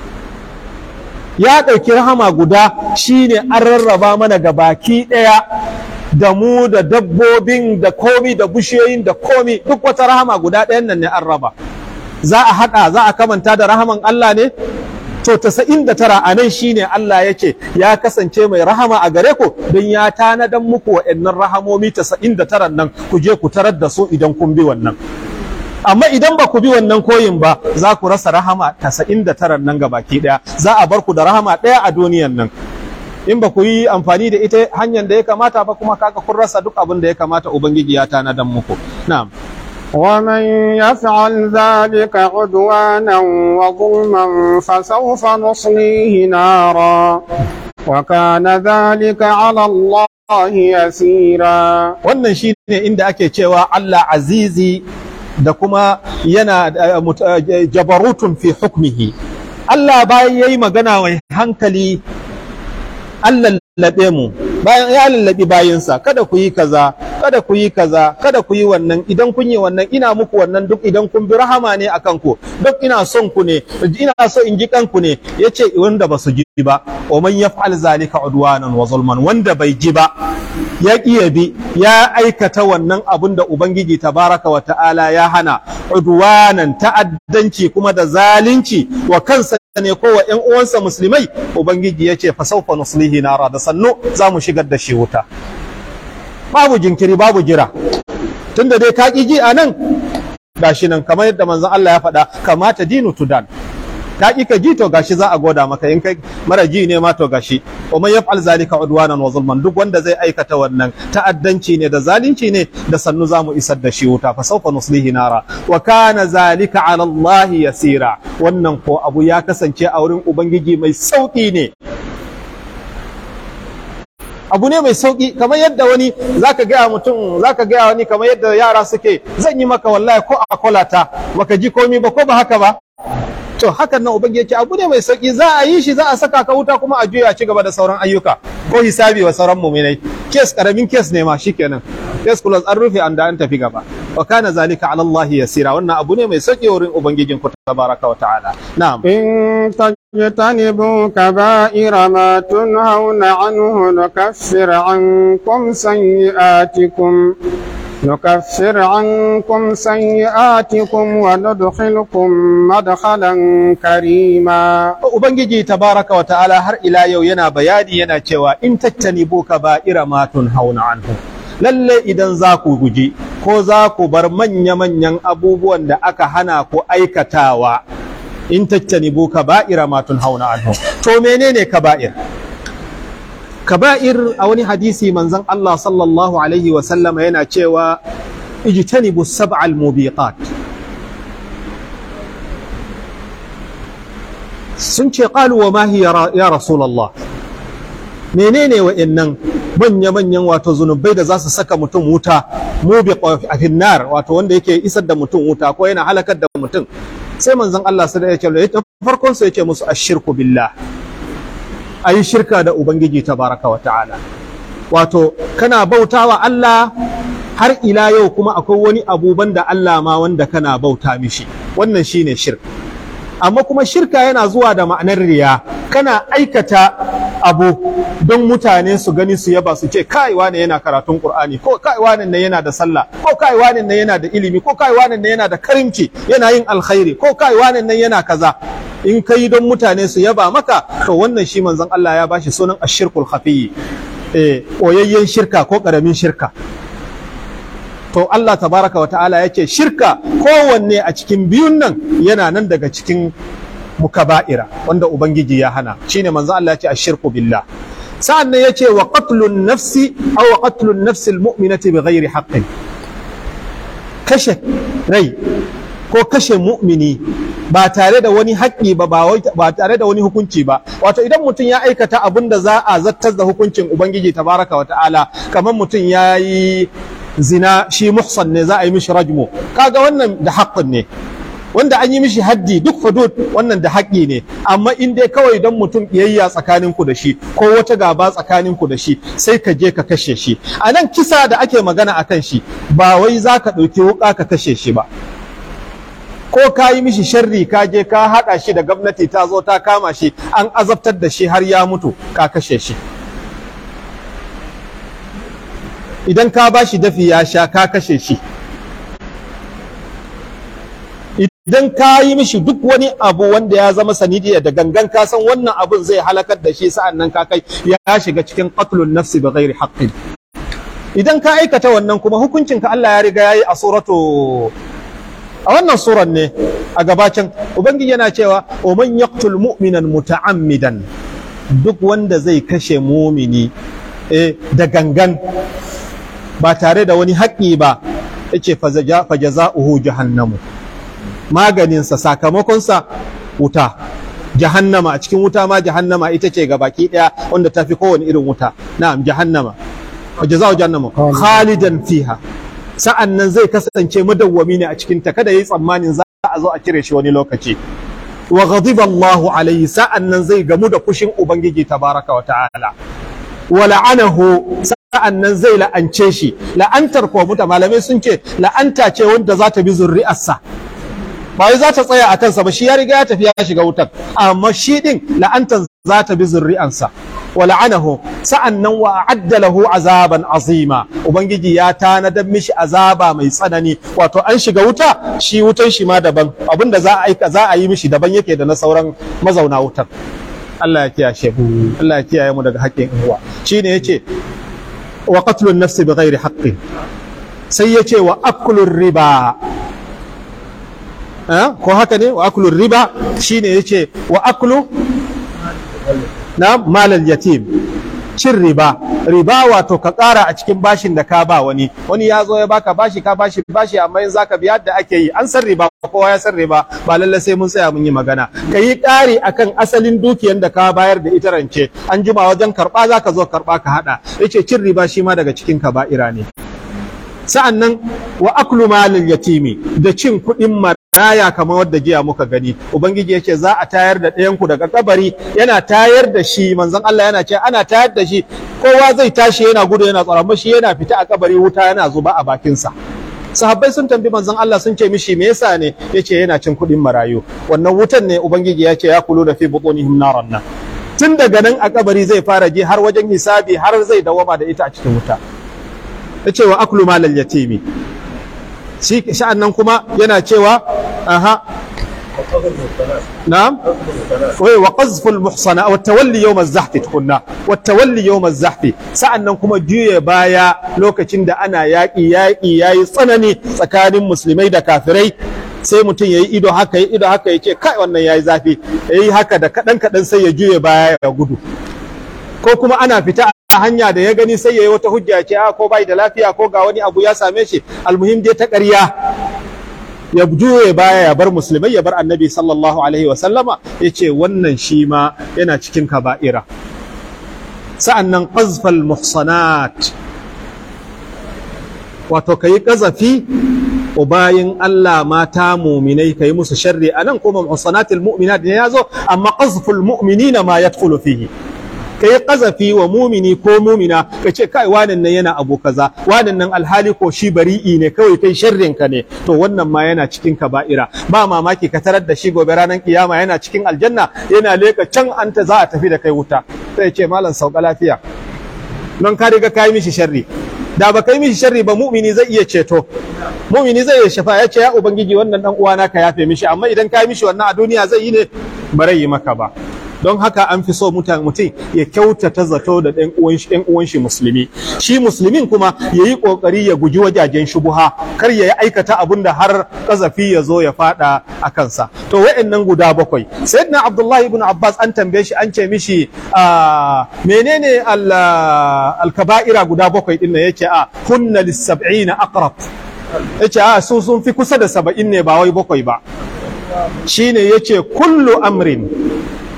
ya ɗauki rahama guda shine an rarraba mana ga baki ɗaya da mu da dabbobin da komi da bishiyoyin da komi duk wata rahama guda ɗayan nan ne an raba za a haɗa za a kamanta da rahaman Allah ne to tasa'in da tara a nan shine Allah yake ya kasance mai rahama a gare ku don ya tanadan muku wa'annan rahamomi tasa'in da tara nan ku je ku tarar da su idan kun bi wannan amma idan ba ku bi wannan koyin ba za ku rasa rahama tasa'in da tara nan baki ɗaya za a bar ku da rahama ɗaya a duniyan nan in ba ku yi amfani da ita hanyar da ya kamata ba kuma kaga kun rasa duk abin da ya kamata ubangiji ya tanadan muku na'am ومن يفعل ذلك عدوانا وظلما فسوف نصليه نارا وكان ذلك على الله يسيرا wannan shine inda ake cewa Allah azizi da kuma yana jabarutun fi hukmihi Allah bayan yayi magana mai hankali Allah lallabe mu bayan ya lallabi bayinsa kada ku yi kaza kada ku yi kaza kada ku yi wannan idan kun yi wannan ina muku wannan duk idan kun bi rahama ne akan ku duk ina son ku ne ina so in ji kanku ne yace wanda ba su ji ba wa man yaf'al zalika udwanan wa zulman wanda bai ji ba ya ya bi ya aikata wannan abun da ubangiji tabaraka wa ta'ala ya hana udwanan ta'addanci kuma da zalunci wa kansa ne ko wa ƴan uwansa musulmai ubangiji ya ce fa sawfa nuslihi nara da sannu za mu shigar da shi wuta babu jinkiri babu jira tunda dai ka ƙi ji a nan gashi nan kamar yadda manzon Allah ya faɗa kamata dinu tudan ka ƙi ka ji to gashi za a goda maka in kai mara ji ne ma to gashi wa man yaf'al zalika udwanan wa zulman duk wanda zai aikata wannan ta'addanci ne da zalunci ne da sannu za mu isar da shi wuta fa sawfa nuslihi nara wa kana zalika ala Allah yasira wannan ko abu ya kasance a wurin ubangiji mai sauki ne abu ne mai sauki kamar yadda wani zaka gaya mutum zaka gaya wani kamar yadda yara suke zan yi maka wallahi ko a kolata baka ji komi ba ko ba haka ba to hakan nan ubangiji yake abu ne mai sauki za a yi shi za a saka ka wuta kuma a juya ci gaba da sauran ayyuka ko hisabi wa sauran mu'minai kes karamin kes ne ma shikenan kes kullum an rufe an da an tafi gaba wa kana zalika ala Allah yasira wannan abu ne mai sauki wurin ubangijin ku tabaraka wa ta'ala na'am إن تجتنبوا كبائر ما تنهون عنه نكفر عنكم سيئاتكم نكفر عنكم سيئاتكم وندخلكم مدخلا كريما ubangiji tabaraka wa ta'ala har ila yau yana bayani yana cewa in tattanibu kaba'ira ma tunhauna anhu lalle idan za ku guji ko za ku bar manya-manyan abubuwan da aka hana ku aikatawa in tattanibu kaba'ira ma tunhauna anhu to menene kaba'ir kaba'ir a wani hadisi manzon Allah sallallahu alaihi wa sallama yana cewa ijtanibu sab'al mubiqat sun ce qalu wa ma hiya ya rasulullah menene wa'annan manya-manyan wato zunubai da za su saka mutum wuta mubiq a finnar wato wanda yake isar da mutum wuta ko yana halakar da mutum sai manzon Allah sai ya ce farkon su yace musu ashirku billah ayi shirka da ubangiji tabaraka wa ta'ala wato kana bautawa Allah har ila yau kuma akwai wani abuban da Allah ma wanda kana bauta mishi wannan shine shirk amma kuma shirka yana zuwa da ma'anar riya kana aikata abu don mutane su gani su yaba su ce kai wane yana karatun qur'ani ko kai wane ne yana da sallah ko kai wane ne yana da ilimi ko kai wane ne yana da karimci yana yin alkhairi ko kai wane ne yana kaza in kai don mutane su yaba maka to wannan shi manzon Allah ya bashi sunan ashirkul khafiyyi eh oyayyen shirka ko karamin shirka to Allah tabaraka wa ta'ala ya ce shirka kowanne a cikin biyun nan yana nan daga cikin mukaba'ira wanda ubangiji ya hana shine manzo Allah ya ce ashirku billah sa'an nan ya ce wa qatlun nafsi aw qatlun nafsi almu'minati bighairi haqqin kashe rai ko kashe mu'mini ba tare da wani haƙƙi ba ba tare da wani hukunci ba wato idan mutum ya aikata abin da za a zattar da hukuncin ubangiji tabaraka wa ta'ala kamar mutum ya yi zina shi muhsan ne za a yi mishi rajmu kaga wannan da haƙƙin ne wanda an yi mishi haddi duk hudud wannan da haƙƙi ne amma in dai kawai don mutum ƙiyayya tsakanin ku da shi ko wata gaba tsakanin ku da shi sai ka je ka kashe shi a nan kisa da ake magana a kan shi ba wai za ka ɗauki wuƙa ka kashe shi ba ko ka yi mishi sharri ka je ka haɗa shi da gwamnati ta zo ta kama shi an azabtar da shi har ya mutu ka kashe shi idan ka ba shi dafi ya sha ka kashe shi idan ka yi mishi duk wani abu wanda ya zama sanidiyya da gangan ka san wannan abun zai halakar da shi sa'an nan ka kai ya shiga cikin qatlun nafsi bi ghairi haqqin idan ka aikata wannan kuma hukuncinka Allah ya riga yayi a suratu a wannan suran ne a gabacin ubangiji yana cewa wa man yaqtul mu'minan muta'ammidan duk wanda zai kashe mumini eh, da gangan ba tare da wani haƙƙi ba yace fa jaza'uhu jahannamu maganinsa sakamakonsa wuta jahannama a cikin wuta ma jahannama ita ce baki daya wanda ta fi kowane irin wuta na'am jahannama wa jaza'u jahannama khalidan fiha sa'an nan zai kasance madawwami ne a cikin ta kada yi tsammanin za a zo a cire shi wani lokaci wa ghadiba Allahu alaihi sa'an nan zai gamu da kushin ubangiji tabaraka wa ta'ala wa la'anahu sa'an nan zai la'ance shi la'antar ko muta malamai sun ce la'anta ce wanda za ta bi zurri'arsa ba wai za ta tsaya a kansa ba shi ya riga ya tafi ya shiga wutar amma shi din la'antar za ta bi zurri'ansa wa la'anahu sa'an nan wa a'adda lahu azaban azima ubangiji ya tanadar mishi azaba mai tsanani wato an shiga wuta shi wutan shi ma daban abinda za a aika za a yi mishi daban yake da na sauran mazauna wutar Allah ya kiyaye mu Allah ya kiyaye mu daga haƙƙin uwa shine yace wa qatlun nafsi bighairi haqqin sai yace wa aklur riba ko haka ne wa aklu riba shine yace wa aklu na malal yatim cin riba riba wato ka ƙara a cikin bashin da ka ba wani wani ya zo ya baka bashi ka bashi bashi amma in zaka biya da ake yi an san riba kowa ya san riba ba lalle sai mun tsaya mun yi magana ka yi ƙari akan asalin dukiyan da ka bayar da ita rance an jima wajen karɓa zaka zo karɓa ka haɗa yace cin riba shi ma daga cikin kaba'ira ne sa'an nan wa aklu malil yatimi da cin kuɗin maraya kamar wadda jiya muka gani ubangiji yace za a tayar da ɗayan ku daga kabari yana tayar da shi manzon Allah yana ce ana tayar da shi kowa zai tashi yana gudu yana tsara amma shi yana fita a kabari wuta yana zuba a bakinsa sahabbai sun tambi manzon Allah sun ce mishi me yasa ne yace yana cin kuɗin marayu wannan wutan ne ubangiji ya ce ya kulu da fi butunihim naran nan tun daga nan a kabari zai fara ji har wajen hisabi har zai dawama da ita a cikin wuta ya ce wa aklu malal yatimi shi sha'an nan kuma yana cewa aha na'am wai wa qazful muhsana wa tawalli yawm az-zahf tukunna wa tawalli yawm az-zahf sa'an nan kuma juye baya lokacin da ana yaƙi yaƙi yayi tsanani tsakanin musulmai da kafirai sai mutum yayi ido haka yi ido haka yace kai wannan yayi zafi yayi haka da kadan kadan sai ya juye baya ya gudu ko kuma ana fita a hanya da ya gani sai ya yi wata hujja ce a ko bai da lafiya ko ga wani abu ya same shi almuhim dai ta ƙarya ya juye baya ya bar musulmai ya bar annabi sallallahu alaihi wa sallama ya ce wannan shi ma yana cikin kaba'ira sa'an nan qazfal muhsanat wato ka yi ƙazafi wa bayin Allah mata muminai ka yi musu sharri a nan kuma muhsanatil mu'minat ne ya zo amma qazful mu'minina ma yadkhulu fihi ka yi ƙazafi wa mumini ko mumina ka ce kai wanan nan yana abu kaza wanan nan alhali ko shi bari'i ne kawai kai sharrin ka ne to wannan ma yana cikin kaba'ira ba mamaki ka tarar da shi gobe ranar kiyama yana cikin aljanna yana leka can an ta za a tafi da kai wuta sai ce malam sauka lafiya don ka riga ka yi mishi sharri da ba ka yi mishi sharri ba mumini zai iya ceto mumini zai iya shafa ya ce ya ubangiji wannan dan uwana ka yafe mishi amma idan ka yi mishi wannan a duniya zai yi ne ba yi maka ba don haka an fi so mutum ya kyautata zato da ɗan uwan shi musulmi shi musulmin kuma ya yi ƙoƙari ya guji wajajen shubuha kar ya yi aikata abun da har ƙazafi ya zo ya faɗa a kansa to wa'annan guda bakwai sayyidina abdullahi ibn abbas an tambaye shi an ce mishi menene alkaba'ira guda bakwai din nan yake a kunna lis-sab'ina aqrab yace a su sun fi kusa da saba'in ne ba wai bakwai ba shine yace kullu amrin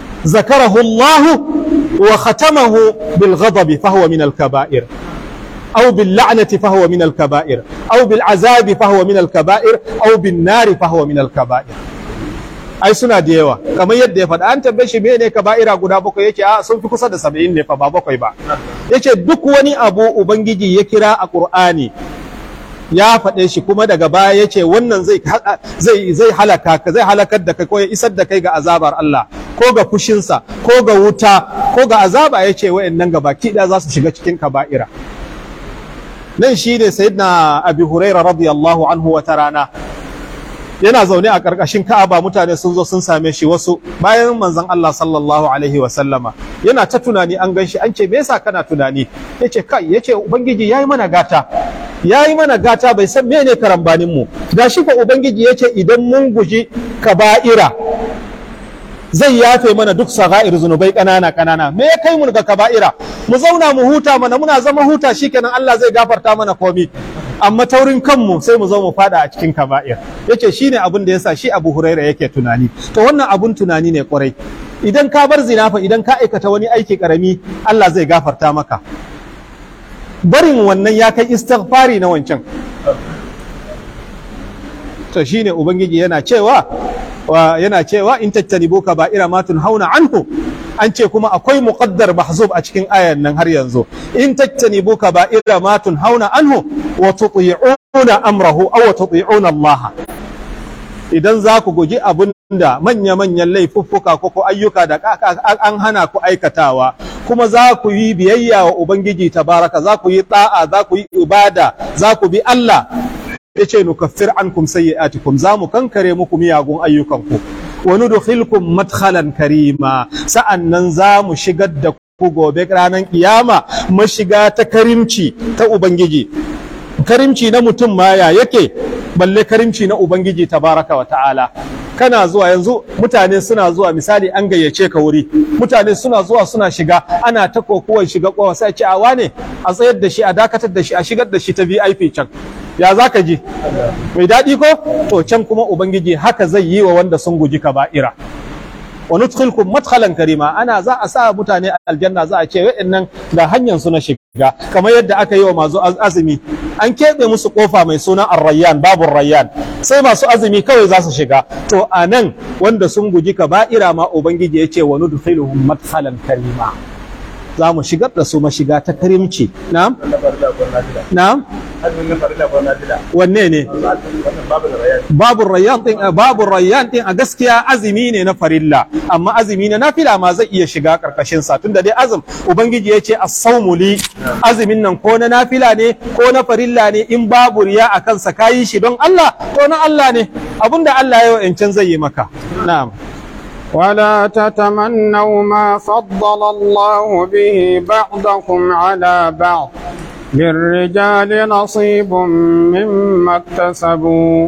ذكره الله وختمه بالغضب فهو من الكبائر أو باللعنة فهو من الكبائر أو بالعذاب فهو من الكبائر أو بالنار فهو من الكبائر ai suna da yawa kamar yadda ya faɗa an tambaye shi mene kaba'ira guda bakwai yake a sun fi kusa da saba'in ne fa ba bakwai ba yace duk wani abu ubangiji ya kira a qur'ani ya faɗe shi kuma daga baya yace wannan zai zai zai halaka ka zai halakar da kai ko ya isar da kai ga azabar Allah ko ga fushinsa ko ga wuta ko ga azaba yace wayannan gabaki ɗaya za su shiga cikin kaba'ira nan shi ne sayyidina abi huraira radiyallahu anhu wata rana yana zaune a ƙarƙashin ka'aba mutane sun zo sun same shi wasu bayan manzon Allah sallallahu alaihi wa sallama yana ta tunani an gan shi an ce me yasa kana tunani yace kai yace ubangiji yayi mana gata yayi mana gata bai san mene karambanin mu gashi fa ubangiji yace idan mun guji kaba'ira zai yafe mana duk saga'ir zunubai ƙanana ƙanana me ya kai mu ga kaba'ira mu zauna mu huta mana muna zama huta shikenan Allah zai gafarta mana komi amma taurin kanmu sai mu zo mu fada a cikin kaba'ir yace shine abin da yasa shi Abu Huraira yake tunani to wannan abun tunani ne kwarai idan ka bar zina fa idan ka aikata wani aiki karami Allah zai gafarta maka barin wannan ya kai istighfari na wancan to shine ubangiji yana cewa yana cewa in tattanibu kaba'ira ma hauna anhu an ce kuma akwai muqaddar mahzub a cikin ayan nan har yanzu in tattanibu kaba'ira ma hauna anhu wa tuti'una amrahu aw tuti'una Allah idan za ku guji abin da manya-manyan laifuffuka ko ko ayyuka da an hana ku aikatawa kuma za ku yi biyayya wa ubangiji tabaraka za ku yi ta'a za ku yi ibada za ku bi Allah ya ce nukaffir ankum sayyi'atikum za mu kankare muku miyagun ayyukanku wa nudkhilkum madkhalan karima sa'annan za mu shigar da ku gobe ranar kiyama mashiga ta karimci ta ubangiji karimci na mutum ma ya yake balle karimci na ubangiji tabaraka wa ta'ala kana zuwa yanzu mutane suna zuwa misali an gayyace ka wuri mutane suna zuwa suna shiga ana ta kokuwan shiga kowa sai ce a wane a tsayar da shi a dakatar da shi a shigar da shi ta VIP can ya za ka ji mai daɗi ko to can kuma ubangiji haka zai yi wa wanda sun guji kaba'ira wa nudkhilkum madkhalan karima ana za a sa mutane aljanna za a ce wa'annan ga hanyar su na shiga kamar yadda aka yi wa masu azumi an keɓe musu kofa mai suna ar-rayyan babu rayyan sai masu azumi kawai za su shiga to a nan wanda sun guji kaba'ira ma ubangiji ya ce wa nudkhiluhum madkhalan karima za mu shigar da su mashiga ta karimci na'am na'am wanne ne babu rayyan din babu rayyan din a gaskiya azumi ne na farilla amma azumi na nafila ma zai iya shiga karkashin sa tunda dai azum ubangiji ya ce as-sawmu li azumin nan ko na nafila ne ko na farilla ne in babu riya a kansa kayi shi don Allah to na Allah ne abinda Allah ya yi zai yi maka na'am ولا تتمنوا ما فضل الله به بعضكم على بعض للرجال نصيب مما اكتسبوا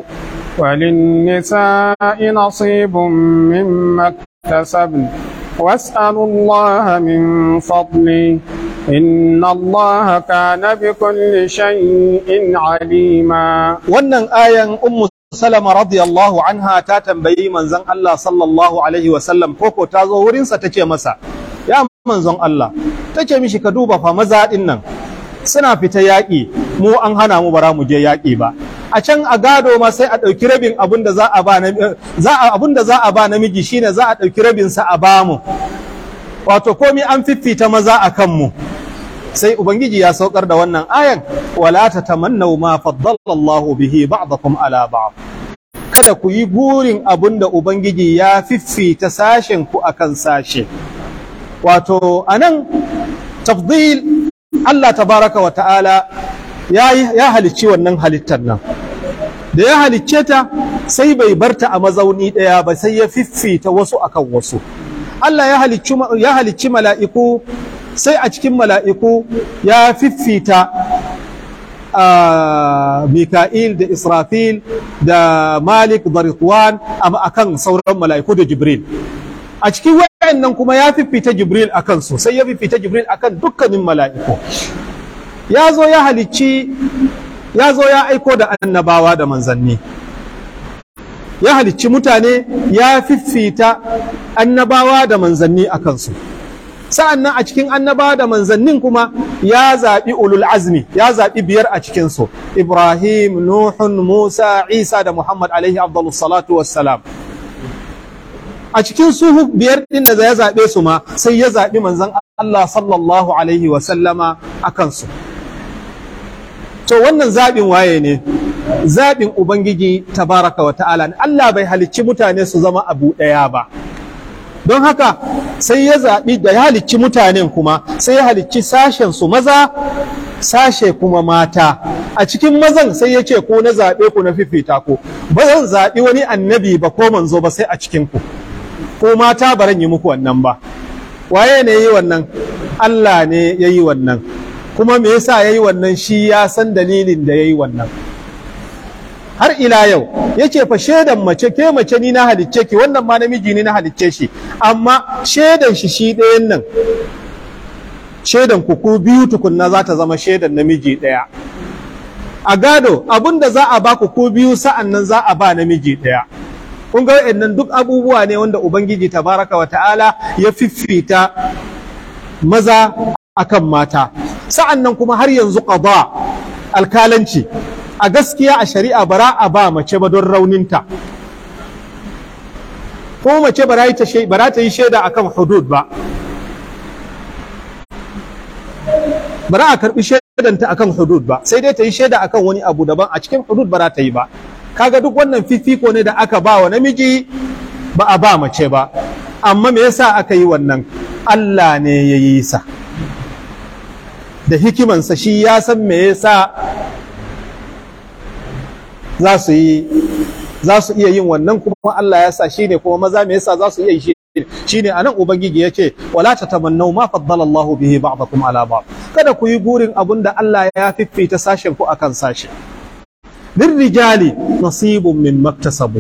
وللنساء نصيب مما اكتسبن واسألوا الله من فضله إن الله كان بكل شيء عليما wannan ayan ummu salama radiyallahu anha ta tambayi manzon Allah sallallahu alaihi wasallam koko ta zo wurinsa ta ce masa ya manzon Allah ta ce mishi ka duba fa maza din nan suna fita yaƙi mu an hana mu bara mu je yaƙi ba a can a gado ma sai a ɗauki rabin abin da za a ba za a abin da za a ba namiji shine za a ɗauki rabin sa a ba mu wato komai an fiffita maza a kanmu sai ubangiji ya saukar da wannan ayan wala tatamannaw ma faddala Allahu bihi ba'dakum ala ba'd kada ku yi burin abin da ubangiji ya fiffita sashen ku akan sashe wato anan tafdil Allah tabaraka wa ta'ala ya ya halicci wannan halittar nan da ya halicce ta sai bai barta a mazauni ɗaya ba sai ya fiffita wasu akan wasu Allah ya halicci ya halicci mala'iku sai a cikin mala'iku ya fiffita Mika'il da Israfil da Malik da Ritwan a kan sauran mala'iku da Jibril. A cikin wayannan kuma ya fiffita Jibril a kansu, sai ya fiffita Jibril a kan dukkanin mala'iku. Ya zo ya halicci, ya zo ya aiko da annabawa da manzanni. Ya halicci mutane ya fiffita annabawa da manzanni a kansu. sa'an nan a cikin annaba da manzannin kuma ya zaɓi ulul azmi ya zaɓi biyar a cikinsu ibrahim nuhun musa isa da muhammad alaihi abdullu salatu wassalam a cikin su biyar ɗin da ya zaɓe su ma sai ya zaɓi manzan allah sallallahu alaihi wasallama a kansu to wannan zaɓin waye ne zaɓin ubangiji tabaraka wa ta'ala allah bai halicci mutane su zama abu ɗaya ba don haka sai ya zaɓi da ya halicci mutanen kuma sai ya halicci sashen su maza sashe kuma mata a cikin mazan sai ya ce ko na zaɓe ku na fifita ku ba zan zaɓi wani annabi ba ko manzo ba sai a cikin ku ko mata ba yi muku wannan ba waye ne yi wannan Allah ne ya yi wannan kuma me yasa ya yi wannan shi ya san dalilin da ya yi wannan har ila yau yake fa shaidan mace ke mace ni na halicce ki wannan ma namiji ni na halicce shi amma shaidan shi shi ɗayan nan shaidan ku ku biyu tukunna za ta zama shaidan namiji ɗaya a gado abin da za a ba ku ku biyu sa'an nan za a ba namiji ɗaya kun ga wa'annan duk abubuwa ne wanda ubangiji tabaraka wa ta'ala ya fiffita maza akan mata sa'an nan kuma har yanzu qada alkalanci a gaskiya a shari'a bara a ba mace ba don rauninta ko mace bara ta yi shaida akan hudud ba bara a karbi shaidanta akan hudud ba sai dai ta yi shaida akan wani abu daban a cikin hudud bara ta yi ba kaga duk wannan fifiko ne da aka ba wa namiji ba a ba mace ba amma me yasa aka yi wannan Allah ne ya yi sa da hikimansa shi ya san me yasa za su yi za su iya yin wannan kuma Allah ya sa shine kuma maza me yasa za su iya yi shine anan ubangiji ya ce wala tatamannu ma faddala Allah bihi ba'dakum ala ba'd kada ku yi burin abun da Allah ya fiffita sashen ku akan sashe lirrijali nasibun min maktasabu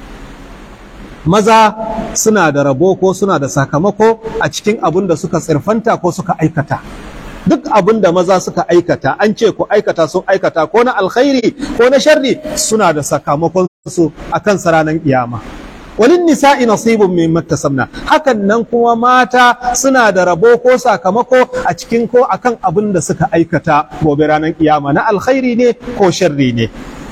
maza suna da rabo ko suna da sakamako a cikin abun da suka tsirfanta ko suka aikata duk abin da maza suka aikata an ce ku aikata sun aikata ko na alkhairi ko na sharri suna da sakamakon su akan ranar kiyama walin nisa'i nasibun min maktasabna hakan nan kuma mata suna da rabo ko sakamako a cikin ko akan abin da suka aikata gobe ranar kiyama na alkhairi ne ko sharri ne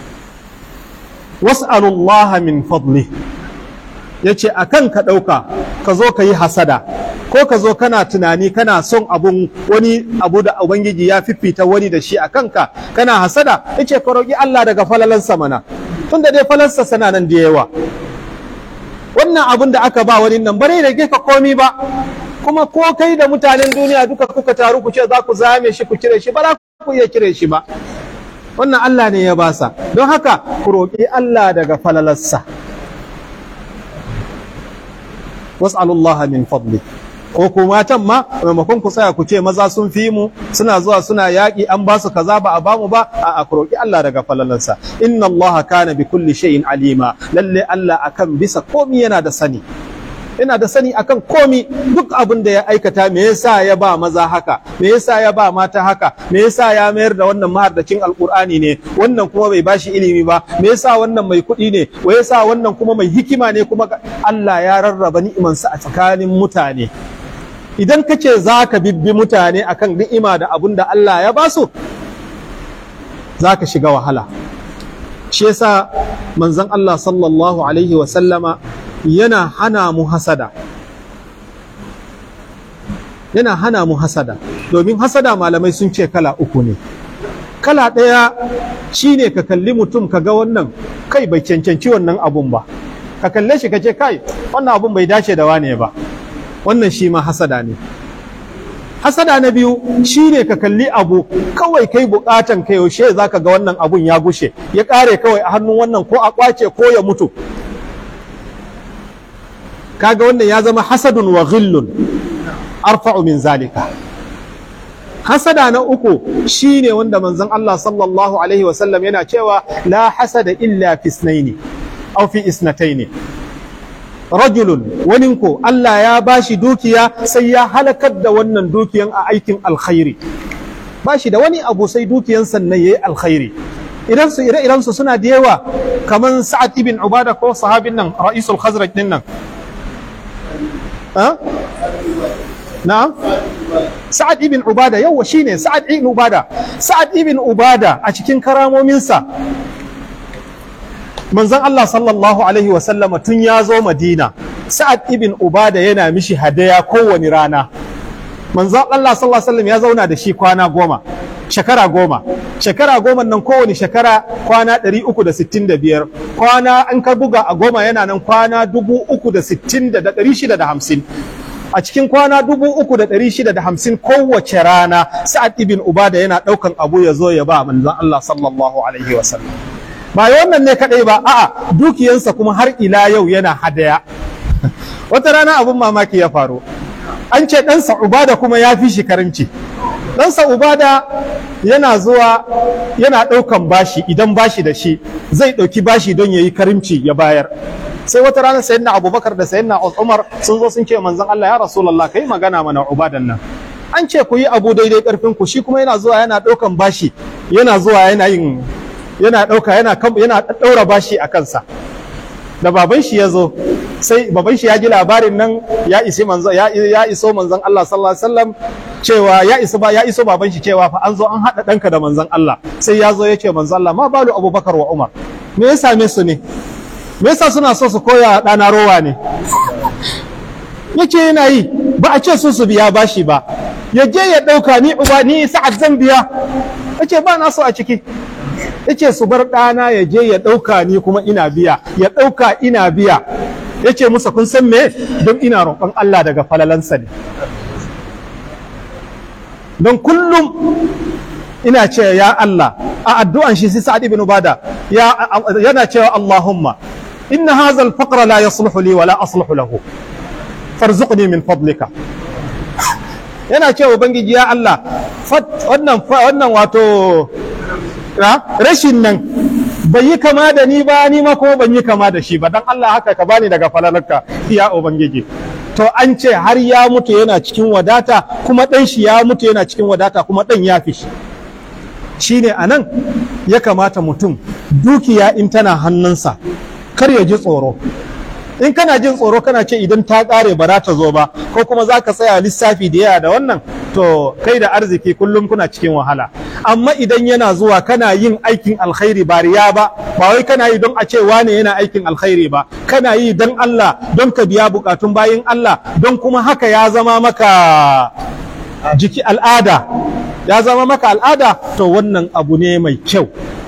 was'alullaha min fadli yace akan ka ɗauka ka zo ka yi hasada ko ka zo kana tunani kana son abun wani abu da ubangiji ya fifita wani da shi a kanka kana hasada yace ka roƙi Allah daga falalansa mana tunda dai falansa sana nan da yawa wannan abun da aka ba wani nan bare rage ka komi ba kuma ko kai da mutanen duniya duka kuka taru ku ce za ku zame shi ku cire shi ba za ku iya cire shi ba wannan Allah ne ya basa don haka ku roƙi Allah daga falalarsa was'alullaha min fadli ko ku matan ma maimakon ku tsaya ku ce maza sun fi mu suna zuwa suna yaƙi an ba su kaza ba a ba mu ba a ku roƙi Allah daga falalansa inna Allah kana bi kulli shay'in alima lalle Allah akan bisa komi yana da sani yana da sani akan komi duk abin da ya aikata me yasa ya ba maza haka me yasa ya ba mata haka me yasa ya mayar da wannan mahardacin alkur'ani ne wannan kuma bai bashi ilimi ba me yasa wannan mai kuɗi ne wa yasa wannan kuma mai hikima ne kuma Allah ya rarraba ni'imansa a tsakanin mutane idan ka ce za ka bibbi mutane akan ni'ima da abun da Allah ya ba su za ka shiga wahala shi yasa manzon Allah sallallahu alaihi wa sallama yana hana mu hasada yana hana mu hasada domin hasada malamai sun ce kala uku ne kala ɗaya shine ka kalli mutum ka ga wannan kai bai cancanci wannan abun ba ka kalle shi ka ce kai wannan abun bai dace da wane ba wannan shi ma hasada ne hasada na biyu shine ka kalli abu kawai kai bukatan ka yaushe zaka ga wannan abun ya gushe ya kare kawai a hannun wannan ko a kwace ko ya mutu kaga wannan ya zama hasadun wa ghillun arfa'u min zalika hasada na uku shine wanda manzon Allah sallallahu alaihi wasallam yana cewa la hasada illa fi isnaini aw fi isnataini rajulun waninku Allah ya bashi dukiya sai ya halakar da wannan dukiyan a aikin alkhairi bashi da wani abu sai dukiyan sannan yayi alkhairi idan su ire iren su suna da yawa kaman Sa'ad ibn Ubada ko sahabin nan ra'isul Khazraj din nan na'am Sa'ad ibn Ubada yawa shine Sa'ad ibn Ubada Sa'ad ibn Ubada a cikin karamominsa manzon Allah sallallahu alaihi wasallama tun ya zo Madina Sa'ad ibn Ubada yana mishi hadaya kowane rana manzon Allah sallallahu alaihi wasallam ya zauna da shi kwana goma shekara goma shekara goma nan kowane shekara kwana 365 kwana an ka buga a goma yana nan kwana 360,650 a cikin kwana 3,650 kowace rana sa'ad ibn ubada yana daukan abu ya zo ya ba manzon Allah sallallahu alaihi wasallam ba wannan ne kadai ba a'a dukiyansa kuma har ila yau yana hadaya wata rana abun mamaki ya faru an ce ɗansa ubada kuma ya fi shi karimci ɗansa ubada yana zuwa yana ɗaukan bashi idan bashi da shi zai ɗauki bashi don ya yi karimci ya bayar sai wata rana sayyidina abubakar da sayyidina umar sun zo sun ce manzon Allah ya rasulullah kai magana mana ubadan nan an ce ku yi abu daidai karfin ku shi kuma yana zuwa yana ɗaukan bashi yana zuwa yana yin yana ɗauka yana yana ɗaura bashi a kansa da baban shi ya zo sai baban shi ya ji labarin nan ya isi manzo ya, ya iso manzon Allah sallallahu alaihi wasallam cewa ya iso ba ya iso baban shi cewa fa an zo an hada danka da manzon Allah sai ya zo ya ce manzon Allah ma balu Abubakar wa Umar me ya same su ne me yasa suna so su koya dana rowa ne yace yana yi ba a ce su su biya bashi ba ya je ya dauka ni uba ni sa'ad zan biya yace ba na so a ciki yace su bar ɗana ya je ya ɗauka ni kuma ina biya ya ɗauka ina biya yace musa kun san me don ina roƙon Allah daga falalansa ne don kullum ina ce ya Allah a addu'an shi sai Sa'ad ibn Ubada yana cewa Allahumma inna hadha al-faqra la yasluhu li wa la asluhu lahu farzuqni min fadlika yana cewa ubangiji ya Allah wannan wannan wato rashin nan bai yi kama da ni ba ni ma kuma ban yi kama da shi ba dan Allah haka ka bani daga falalarka ya ubangiji to an ce har ya mutu yana cikin wadata kuma dan shi ya mutu yana cikin wadata kuma dan ya fi shi shine anan ya kamata mutum dukiya in tana hannunsa kar ya ji tsoro in kana jin tsoro kana ce idan ta ƙare ba za ta zo ba ko kuma za ka tsaya lissafi da yawa da wannan to kai da arziki kullum kuna cikin wahala amma idan yana zuwa kana yin aikin alkhairi ba riya ba ba wai kana yi don a ce wane yana aikin alkhairi ba kana yi don Allah don ka biya bukatun bayin Allah don kuma haka ya zama maka jiki al'ada ya zama maka al'ada to wannan abu ne mai kyau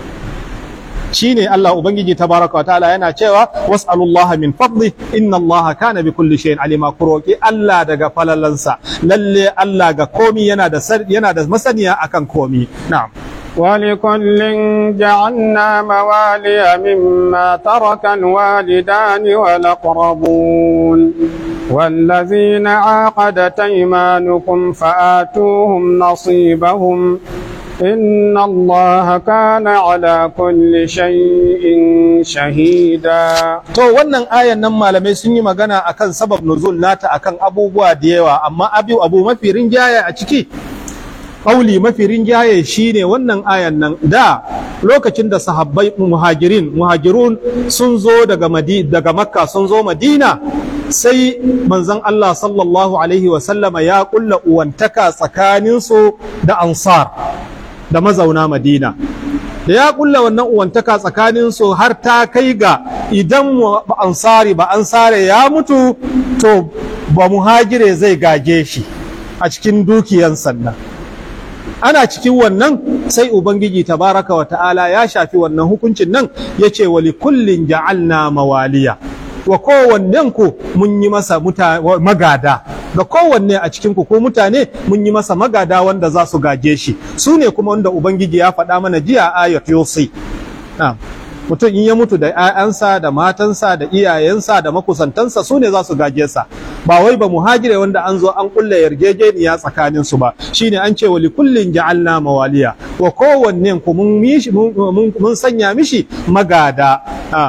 shine Allah ubangiji tabaraka wa ta'ala yana cewa was'alullaha min fadli inna Allah kana bi kulli shay'in alima ku roki Allah daga falalansa lalle Allah ga komi yana da yana da masaniya akan komi na'am ولكل جعلنا موالي مما ترك الوالدان والأقربون والذين عاقدت أيمانكم فآتوهم نصيبهم إن الله كان على كل شيء شهيدا to wannan ayan nan malamai sun yi magana akan sabab nuzul nata akan abubuwa da yawa amma abu abu mafi rinjaye a ciki kauli mafi rinjaye shine wannan ayan nan da lokacin da sahabbai muhajirin muhajirun sun zo daga madi daga makka sun zo madina sai manzon Allah sallallahu alaihi wa sallama ya kulla uwantaka tsakaninsu da ansar da mazauna madina da ya kulla wannan uwantaka tsakanin su har ta kai ga idan ba ansari ba ansare ya mutu to ba muhajire zai gaje shi a cikin dukiyan sannan ana cikin wannan sai ubangiji tabaraka wa ta'ala ya shafi wannan hukuncin nan ya ce wa likullin ja'alna mawaliya wa kowannen ku mun yi masa magada ga kowanne a cikin ku ko mutane mun yi masa magada wanda za su gaje shi su ne kuma wanda ubangiji ya faɗa mana jiya ayat yusi mutum in ya mutu da 'ya'yansa da matansa da iyayensa da makusantansa su ne za su gaje sa ba wai ba muhajire wanda an zo an kulle yarjejeniya tsakanin su ba shine an ce wali kullin ja'alna mawaliya wa kowanne ku mun mun sanya mishi magada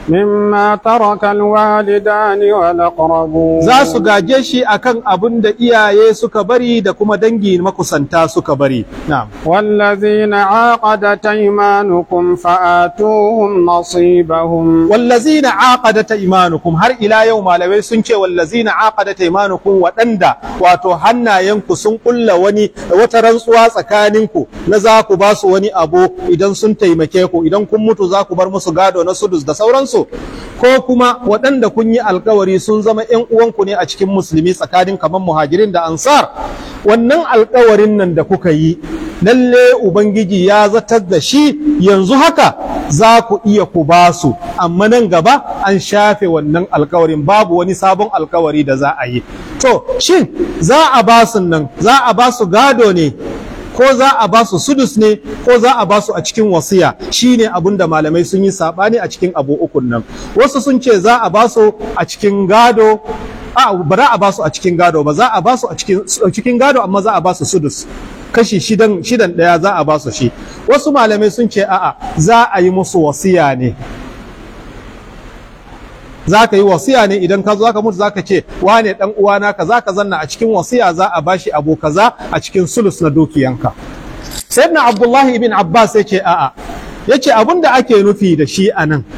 مما ترك الوالدان والأقربون za su gaje shi akan abin da iyaye suka bari da kuma dangi makusanta suka bari na'am والذين عاقدت أيمانكم فآتوهم نصيبهم wallazina aqadata imanukum har ila yau malamai sun ce wallazina aqadata imanukum waɗanda wato hannayenku sun kulla wani wata rantsuwa tsakaninku na za ku ba su wani abu idan sun taimake ku idan kun mutu za ku bar musu gado na sudus da sauransu ko kuma waɗanda kun yi alkawari sun zama ƴan uwanku ne a cikin musulmi tsakanin kamar muhajirin da ansar wannan alkawarin nan da kuka yi lalle ubangiji ya zatar da shi yanzu haka za ku iya ku ba su amma nan gaba an shafe wannan alkawarin babu wani sabon alkawari da za a yi to shin za a ba su nan za a ba su gado ne ko za a ba su sudus ne ko za a ba su a cikin wasiya shine abin da malamai sun yi sabani a cikin abu ukun nan wasu sun ce za a ba su a cikin gado a ba za a ba su a cikin gado ba za a ba su a cikin cikin gado amma za a ba su sudus kashi shidan shidan daya za a ba su shi wasu malamai sun ce a'a za a yi musu wasiya ne za ka yi wasiya ne idan ka zo ka mutu za ka ce wane dan uwana ka za ka zanna a cikin wasiya za a bashi abu kaza a cikin sulus na dukiyanka sayyidina abdullahi ibn abbas ya ce a'a ya ce abin da ake nufi da shi a nan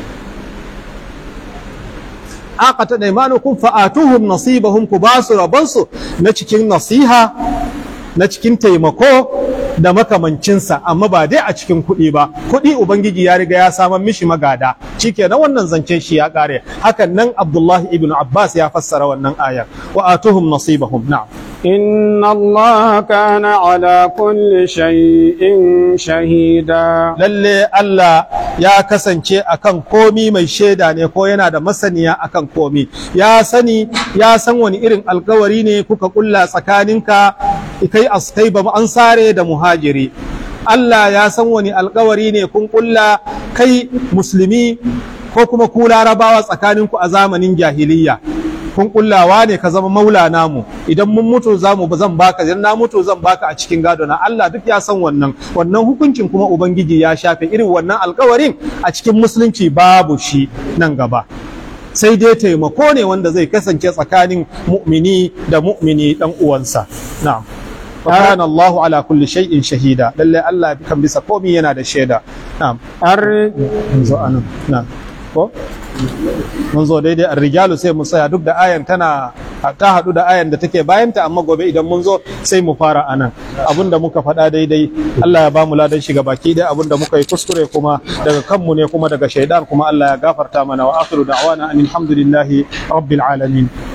aqata imanukum fa'atuhum nasibahum ku basu rabansu na cikin nasiha na cikin taimako da makamancinsa amma ba dai a cikin kuɗi ba kuɗi ubangiji ya riga ya samar mishi magada shikenan wannan zancen shi ya ƙare hakan nan abdullahi ibn abbas ya fassara wannan ayar wa atuhum nasibahum na'am إن الله كان على كل شيء شهيدا lalle Allah ya kasance akan komi mai shaida ne ko yana da masaniya akan komi ya sani ya san wani irin alkawari ne kuka kulla tsakaninka kai askai ba ansare da muhajiri Allah ya san wani alkawari ne kun kulla kai musulmi ko kuma ku larabawa tsakaninku a zamanin jahiliyya kun kullawa ne ka zama maula namu idan mun mutu za mu zan baka idan na mutu zan baka a cikin gado na Allah duk ya san wannan wannan hukuncin kuma ubangiji ya shafe irin wannan alkawarin a cikin musulunci babu shi nan gaba sai dai taimako ne wanda zai kasance tsakanin mu'mini da mu'mini dan uwansa na'am wa kana Allahu ala kulli shay'in shahida lalle Allah kan bisa komai yana da shaida na'am الر- mun zo anan na'am ko mun zo daidai rijalu sai mu tsaya duk da ayan tana ta haɗu da ayan da take bayanta amma gobe idan mun zo sai mu fara anan abin da muka faɗa daidai Allah ya ba mu ladan shiga baki dai abin da muka yi kuskure kuma daga kanmu ne kuma daga shaidan kuma Allah ya gafarta mana wa akhiru da'wana alhamdulillahi rabbil alamin